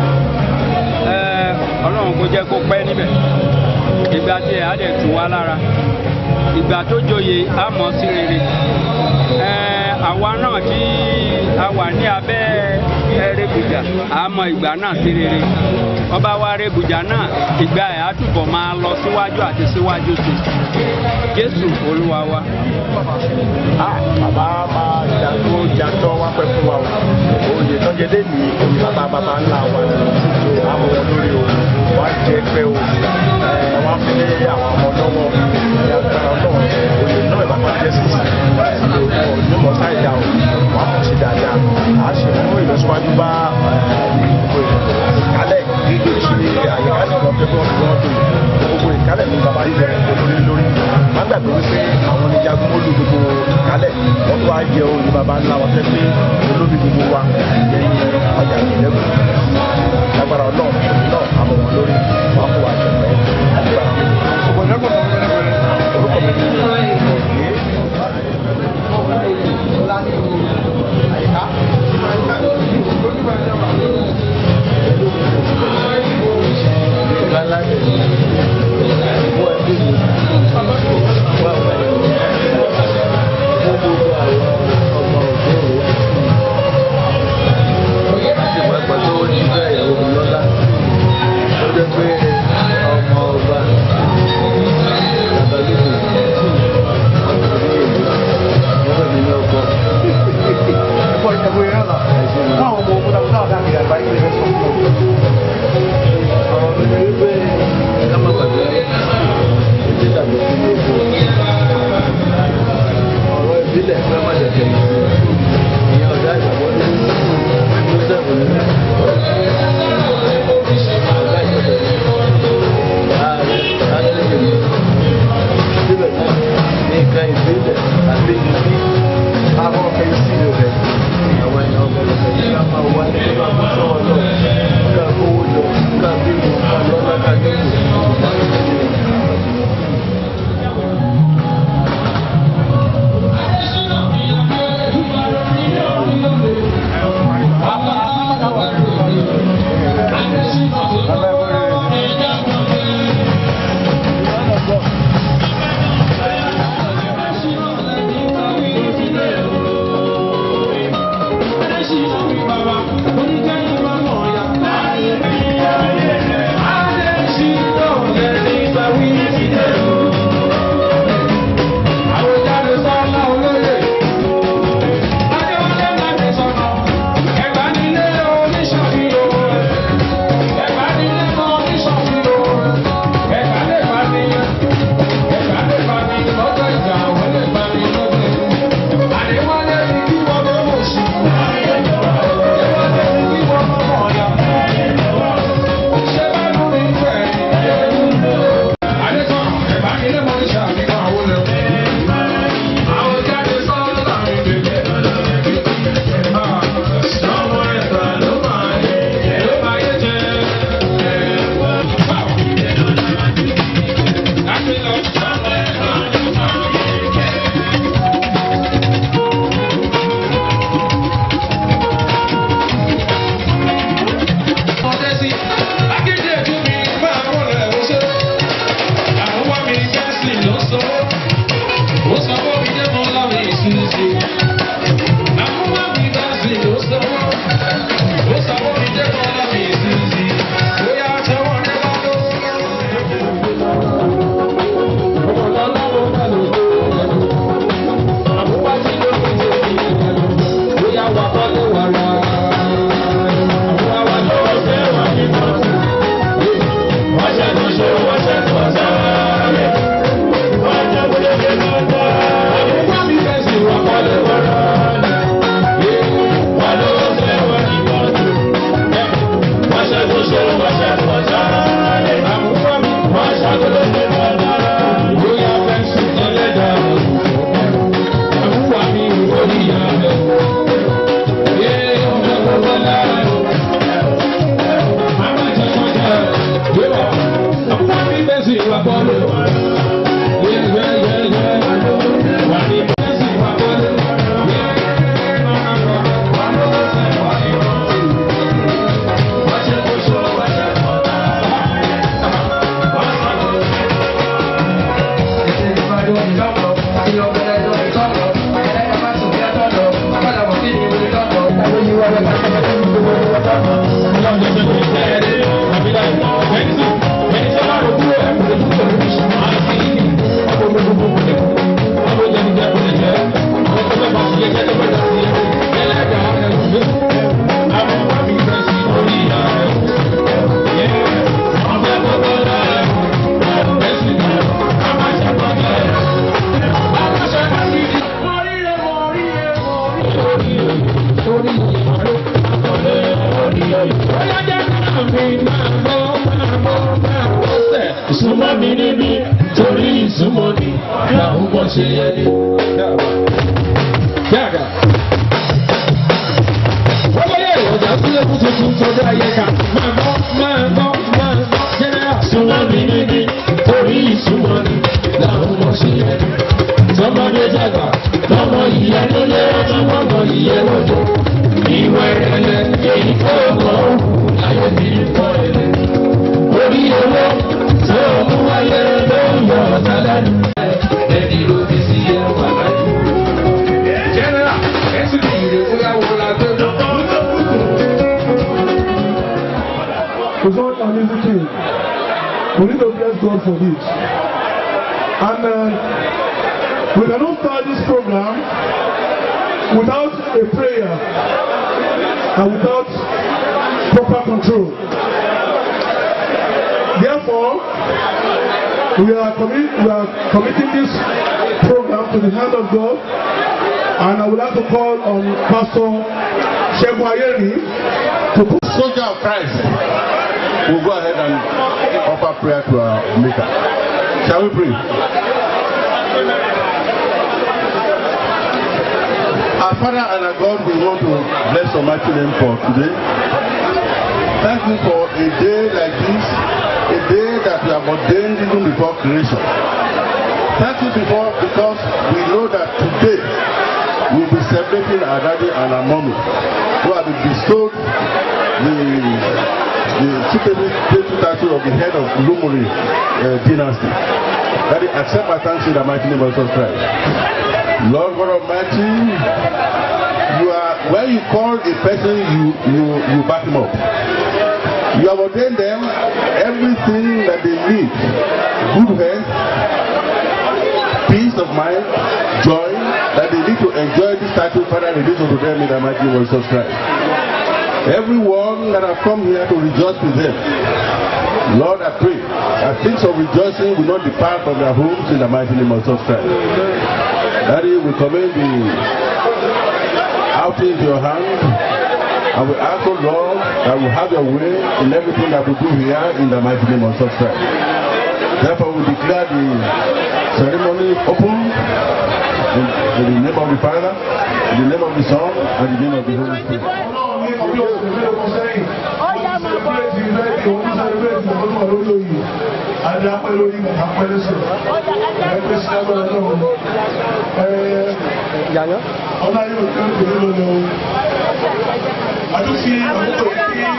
ọlọ́run kò jẹ́ kó pẹ́ níbẹ̀ ìgbà tí ẹ̀ á dẹ̀ tù wá lára ìgbà tó joyè á mọ̀ sí rere àwa náà tí a wà ní abẹ́ rẹ́bùjà á mọ ìgbà náà sí rere ọba wa rẹ́bùjà náà ìgbà ẹ̀ á túbọ̀ máa lọ síwájú àti síwájú sí jésù olúwa wa. bàbá máa jàdó jàdó wá pẹ́ fún wa o oyè tó jẹ dé ní oyè bàbá bàbá ńlá wa ni àwọn olórí o wá jẹ pé o wá fi lé àwọn ọmọ lọ́wọ́ ní agbára náà oyè náà ìbátan jẹ́ sí ní mọ̀tá ìdá o wà á ṣe dáadáa a ṣe mú ìlọsíwájú bá ìkálẹ̀ tí àyíká nìkan pé wọ́n fi wọ́n tó gbogbo ìkálẹ̀ ní bàbá yìí bẹ̀rẹ̀ lórí lórí má gbàgbé wípé àwọn oníjagun olú gbogbo ìkálẹ̀ wọ́n tó wá jẹ oyè bàbá ńlá wọn fẹ́ pé olóbi gbogbo wa lẹ́yìn ọjà ìlẹ́gùn lágbára ọlọ́run náà àmọ̀ wọn lórí wọn kó wa jẹ pẹ́ lágbára orúkọ mi ni Súnmọ́ mi níbí torí ìsúnmọ́ ni làwọn bọ̀ ṣe yẹ ni. Yàgà. Wọ́n yẹ ìrọ̀jà sílẹ̀ fún tuntun sọ́dọ̀ ayé ká. Máa gbọ́, máa gbọ́, máa gbọ́. Jẹ́nẹ́rà. Súnmọ́ mi níbí torí ìsúnmọ́ ni làwọn bọ̀ ṣe yẹ ni. Tọ́mọdé dàgbà, tọmọ ìyá ló lé tọmọ ọmọ ìyá lọ́dọ̀. Ìwà ìrẹ̀lẹ̀ èyí tó mọ̀ ọ́ láyé bí kọ́ ẹ̀lẹ́. Orí owó tó mú wáyé ló ń yọ ọ̀tá lẹ́nu. Ẹni ló fi sí ẹwà lájú. Jẹ́nẹ́rà, ẹ sì lè rè bóyá wọn la gbé lọ. It's not an easy thing. We need to bless God for this. And uh, we cannot start this program without a prayer and without proper control. Therefore, we are, commi- we are committing this program to the hand of God, and I would like to call on Pastor Shegun Ayeri to put soldier of Christ will go ahead and offer prayer to our Maker. Shall we pray? Our Father and our God, we want to bless your mighty name for today. Thank you for a day like this, a day that you have ordained even before creation. Thank you before because we know that today we'll be celebrating our daddy and our mommy who have been bestowed the the superlative title of the head of Lumuri uh, dynasty. Daddy, accept my thanks in the mighty name of Jesus Christ. Lord God Almighty, you are when you call a person, you you you back him up. You have ordained them everything that they need: good health, peace of mind, joy, that they need to enjoy this title, Father, release unto them in the mighty name of Jesus Christ. Everyone that have come here to rejoice with them, Lord, I pray that things of rejoicing will not depart from their homes in the mighty name of Jesus Christ. Daddy, we commend the outing into your hand. And we ask, oh Lord, that we have your way in everything that we do here in the mighty name of Jesus Christ. Therefore, we declare the ceremony open in, in the name of the Father, in the name of the Son, and in the name of the Holy Spirit. Adapẹ́ lórí apẹ́ lẹ́sẹ̀. Ẹgbẹ́ sí agbára náà. Ọlá yóò tẹ́ ń pèlú lọ́lọ́. Àtúnfi àkókò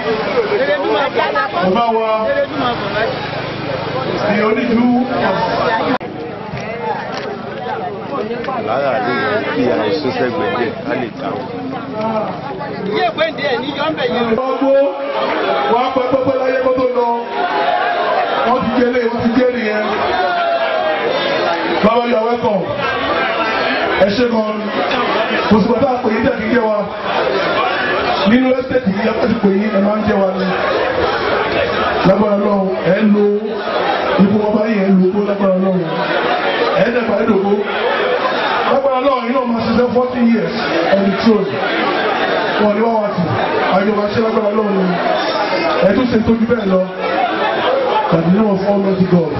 yìí bàbá wa ní onídùú lára lè kí àìsàn sẹ́gbẹ̀ẹ́ díẹ̀ ká lè dáhùn. Ilé ìwé ìdí ẹ̀ ní yọ̀ǹbẹ̀ yẹn. Gbogbo wọn pẹ́ pẹ́pẹ́ láyé kó tó lọ. Wọ́n ti jẹ́ lé, wọ́n ti jẹ́ nìyẹn. Bàbá yà wẹ́kọ̀. Ẹ ṣe gan. Kò sì gbọ́dọ̀ àpè yín tẹ̀kí jẹ́ wa. Nínú ẹ́sítẹ̀tì yìí, yàtọ̀ sí pé yín ẹ máa ń jẹ́ wa ni. Lágbára lọ́wọ́ ẹ lo ipò ọba yìí ẹ lo owó lágbára lọ́wọ́. Ẹ ẹ́ dẹ̀gbà ẹ̀dọ̀gbó. Lágbára lọ́wọ́ yìí náà máa ṣiṣẹ́ forty years on the throne wọn ni wọn wá sí àjọba ṣe lágbára lọ́wọ́ ni ẹ tún ṣe tójú bẹ́ẹ̀ lọ tàbí náà fọ́ lọ́dí god.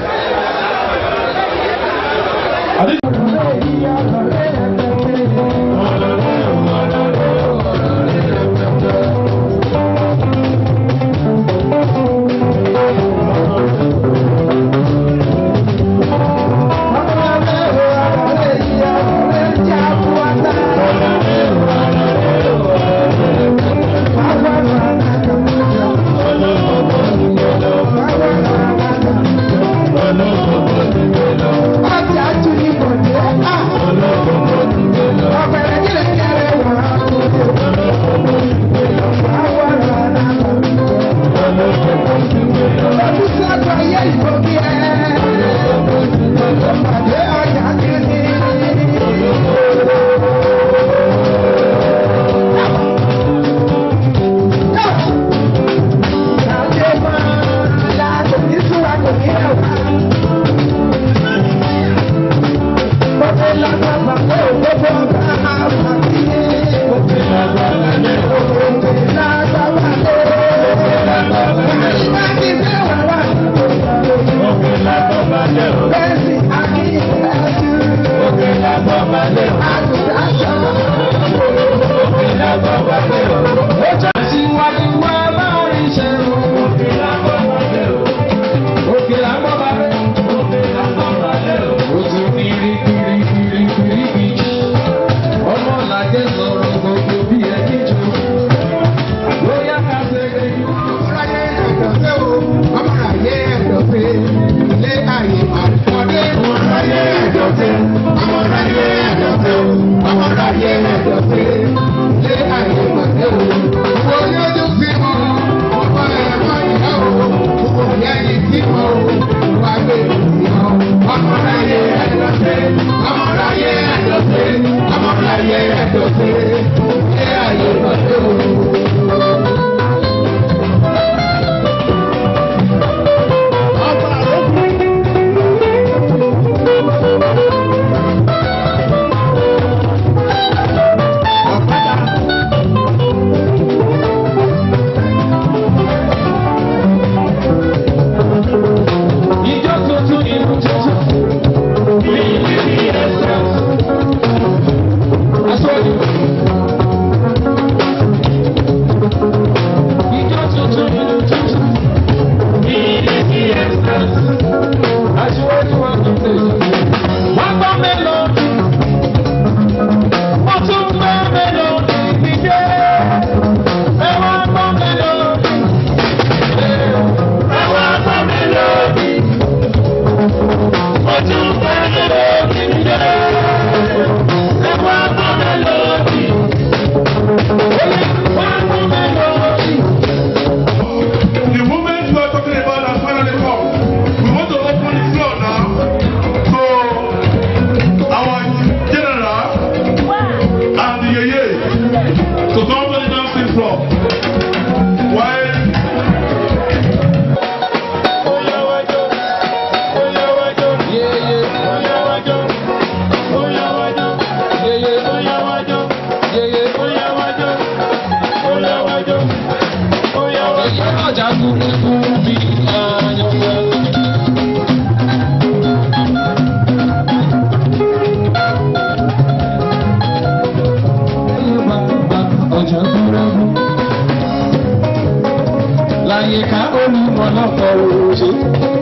àyíká olùmọ̀lọ́pọ̀ òṣè.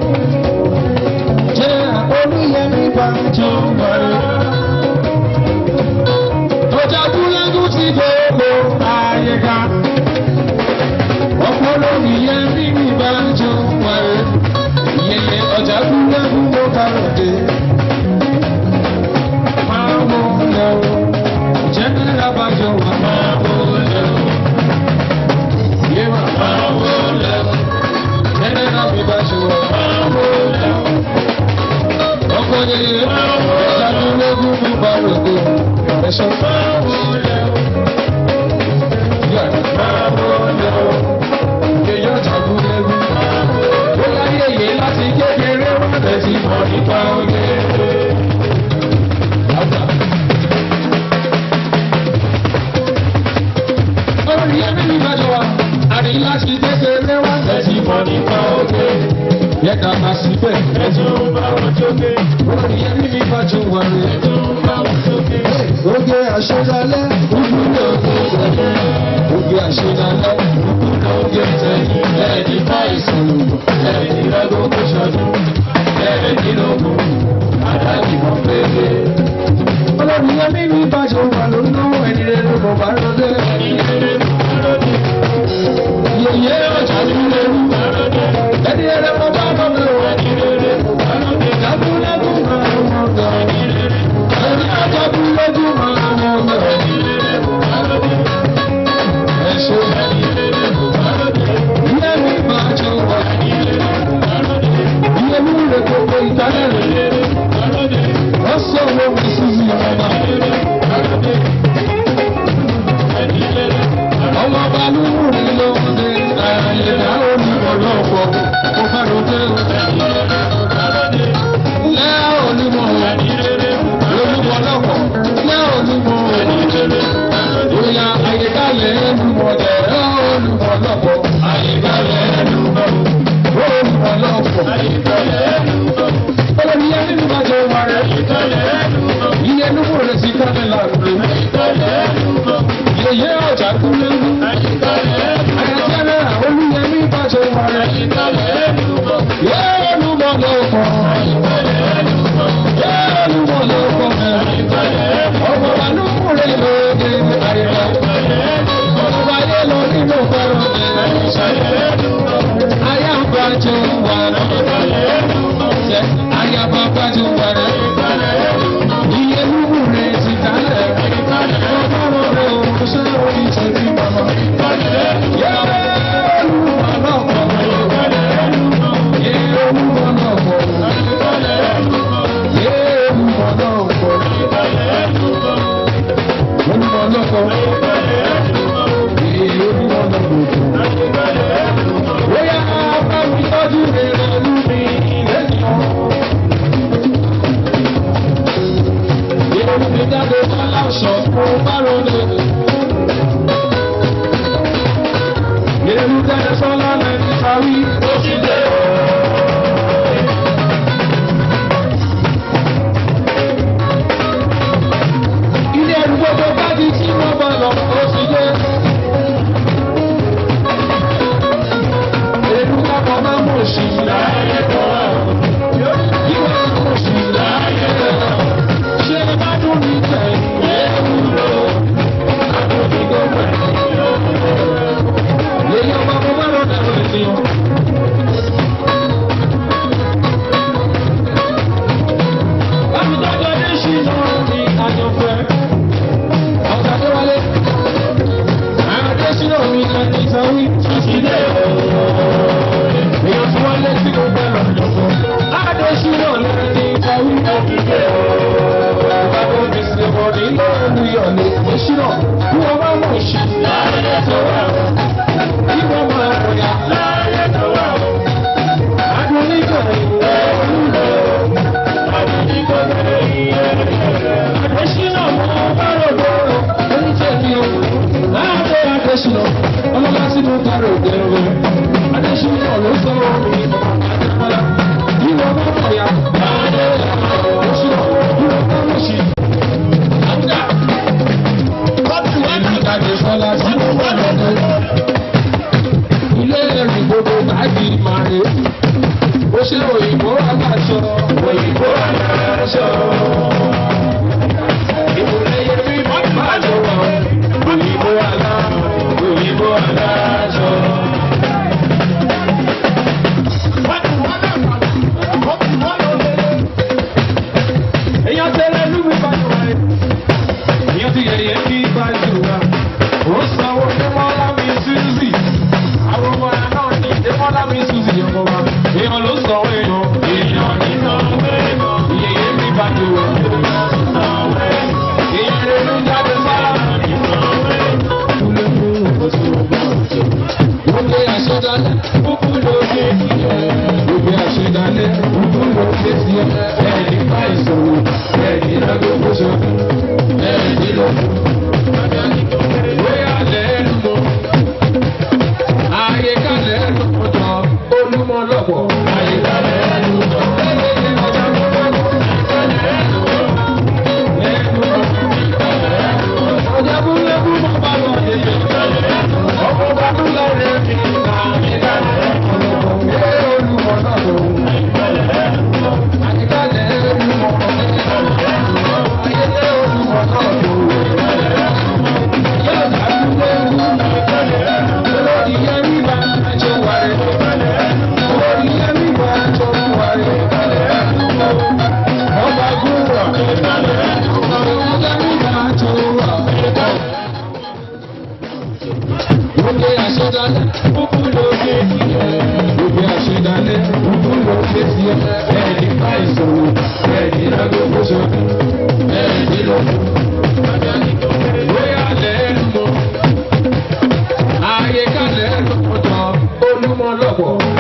Jẹ́ olúyẹmí bá jọ wọlé. Ọjà kúlẹ́gùn ti gbogbo àyíká. Ọ̀pọ̀ olùyẹmí mi bá jọ wọlé. Yẹyẹ ọjà kúlẹ́gùn ló bá ròde. Máa rògbò ẹ̀ṣọ́ máa wọlé o. Yàrá máa wọlé o. Èèyàn jagun lẹ́rú. Ó láyé yìí láti kékeré wọ́n tẹ̀sí mọ̀ nípa oge. Orí ẹbí mi máa jọ wa, àrí láti kékeré wọ́n tẹ̀sí mọ̀ nípa oge. Yẹ ká máa sí bẹ́ẹ̀. Ẹ̀jọ̀ ń bá wọn jókè. Orí ẹbí mi máa jọ wà rẹ̀. Ẹ̀jọ̀ ń bá wọn jókè. Oge àṣẹdálẹ̀, kúkú lóge tẹ̀lé. Oge àṣẹdálẹ̀, kúkú lóge tẹ̀lé. Ẹ̀ẹ́dì bá ìsọ̀lùmọ̀, ẹ̀ẹ́dì rẹ́gbó kó ṣọdún. Ẹ̀ẹ́dì lógún, àdájì wọn pépé. Olórí ẹbí mi bá jọ wà lónà ẹni rẹ̀ ló bọ̀ bá rọ́dẹ́. Yèyé ọjà ló lérú. Ẹni rẹ̀ bọ̀ bá rọ́dẹ́. Jagunlẹ́gùn máa ń wọ́n gan. Ẹni ajagunlẹ́gùn máa ń wọ́n gan. Ẹ ṣe ìyá mi máa jọ wà. Iye mi rè gbogbo ìtàlẹ̀ rẹ̀. Wọ́n sọ owó mi sí mi ọ̀nà. Ọmọ balùwù mi ló ń dé. Àyè dáhùn mi wọ̀ lọ́pọ̀. Mo fẹ́ ló dé o. Lẹ́ onímọ̀ olúmọ̀ lọ́pọ̀. Lẹ́ onímọ̀ bóyá àyíkálẹ̀ ẹnumọ̀ dẹ̀ olùmọ̀ lọ́pọ̀. Àyíkálẹ̀ ẹnumọ̀ olùmọ̀ lọ́pọ̀. Olórí ẹni ní bá jẹ́ wà rẹ̀. Iye nínú rẹ̀ sí kálẹ̀ làkúrẹ́. Yèyé ọjà kúrẹ́. Àyàjẹ́rẹ́ olúyẹmí bá jẹ́ wà rẹ̀. Yé olùmọ̀ lọ́pọ̀. Yé olùmọ̀ lọ́pọ̀ mẹ́rin. Ọmọ wa ló kúrẹ́ lóde àyẹ̀wò. Ọmọ wa yé lọ nínú fẹ́ràn mi. Ayá ń bá jẹ́ wà rẹ̀. Ayá bá bá jẹ́ wà rẹ̀. Iye lúwù rẹ̀ ti dálẹ̀. Ọmọ rẹ̀ ò ṣe orí ìṣẹ́jú mọ́mọ́. Yé olùmọ̀ lọ́pọ̀. Yé olùmọ̀ lọ́pọ̀. Yé olùmọ̀ lọ́pọ̀. Olùmọ̀ lọ́pọ̀. Yé olùmọ̀ lọ́pọ̀. Bóyá bá mi tọ́jú rẹ̀ lọ́lú mi lẹ́nu. Yé olùmọ̀ jáde bá láṣọ fún bárọ̀lẹ̀. Yé olùmọ̀ jáde sọ́lá lẹ́nu sáré. Ó ti dé o. ilé ẹrù gbogbo bájí tí wọ́n bá lọ ó sì dé. Èrú kápọ̀ máa mú òṣì láyé tó wà. Yíwọ́ mú òṣì láyé tó wà. Ṣé bá dùn ní tẹ̀yìn ewu lò? Àdùnní gbogbo ẹ̀. Yèyí ọba mo bá lọ dàrú ẹ̀sìn o. Bámi tọ́jú ọdún ṣì náà ní àjọpẹ́. Ọ̀gá tó wálé. Àwọn adésínà mi kan ní sanwó ìtúsílẹ̀ èèyàn tí wọ́n lé sí gbogbo ẹ̀rọ ìjọba. Adésínà lẹ́nu ní sanwó ìtúsílẹ̀ Ìbáwọ̀ mi ṣe bọ̀ nílé olùyọ̀ ní ìṣúná. Bí wọ́n bá mọ̀ ṣì láyé tó wà. Bí wọ́n máa ròyà láyé tó wà. Adúlíjọ ìwé olùlọ. Adúlíjọ ìwé Adésínà mọ̀ bá rògbò oníṣẹ́ni o. Láàbẹ̀ Adésínà, ọlọ́lá sínú kárò gẹ̀rọ. Adésínà ló sọ omi àdìpọ́lá. Ìwọ bá bọ̀ ya. Adésínà, ìwọ bá mọ̀ sí. Àbúdá. Kọ́pì wá ní ìdàgbé sọ́lá sínú wà lọ́dọ̀. Ilé ẹ̀rìn gbogbo báàgì máa rè. Ó ṣe òyìnbó aláṣọ. Òyìnbó aláṣọ. Ìmùlẹ̀ yẹn fi máa jọ wà. Òyìnbó alá. Òyìnbó aláṣọ. Èèyàn tẹ́lẹ̀ lúmi bá jọ wáyé. Èèyàn ti yẹ̀yẹ́ kí bá jù wá. Ó sanwó Démọ́lá mi Suzy. Àwọn ọmọ ẹ̀ náà ní Démọ́lá mi Suzy ọmọ wa. Èèyàn ló sanwó èèyàn. Èèyàn ní sanwó èèyàn. Ìyẹ̀yẹ́ mi bá jù wá. ọmọ ọlọ́pọ̀.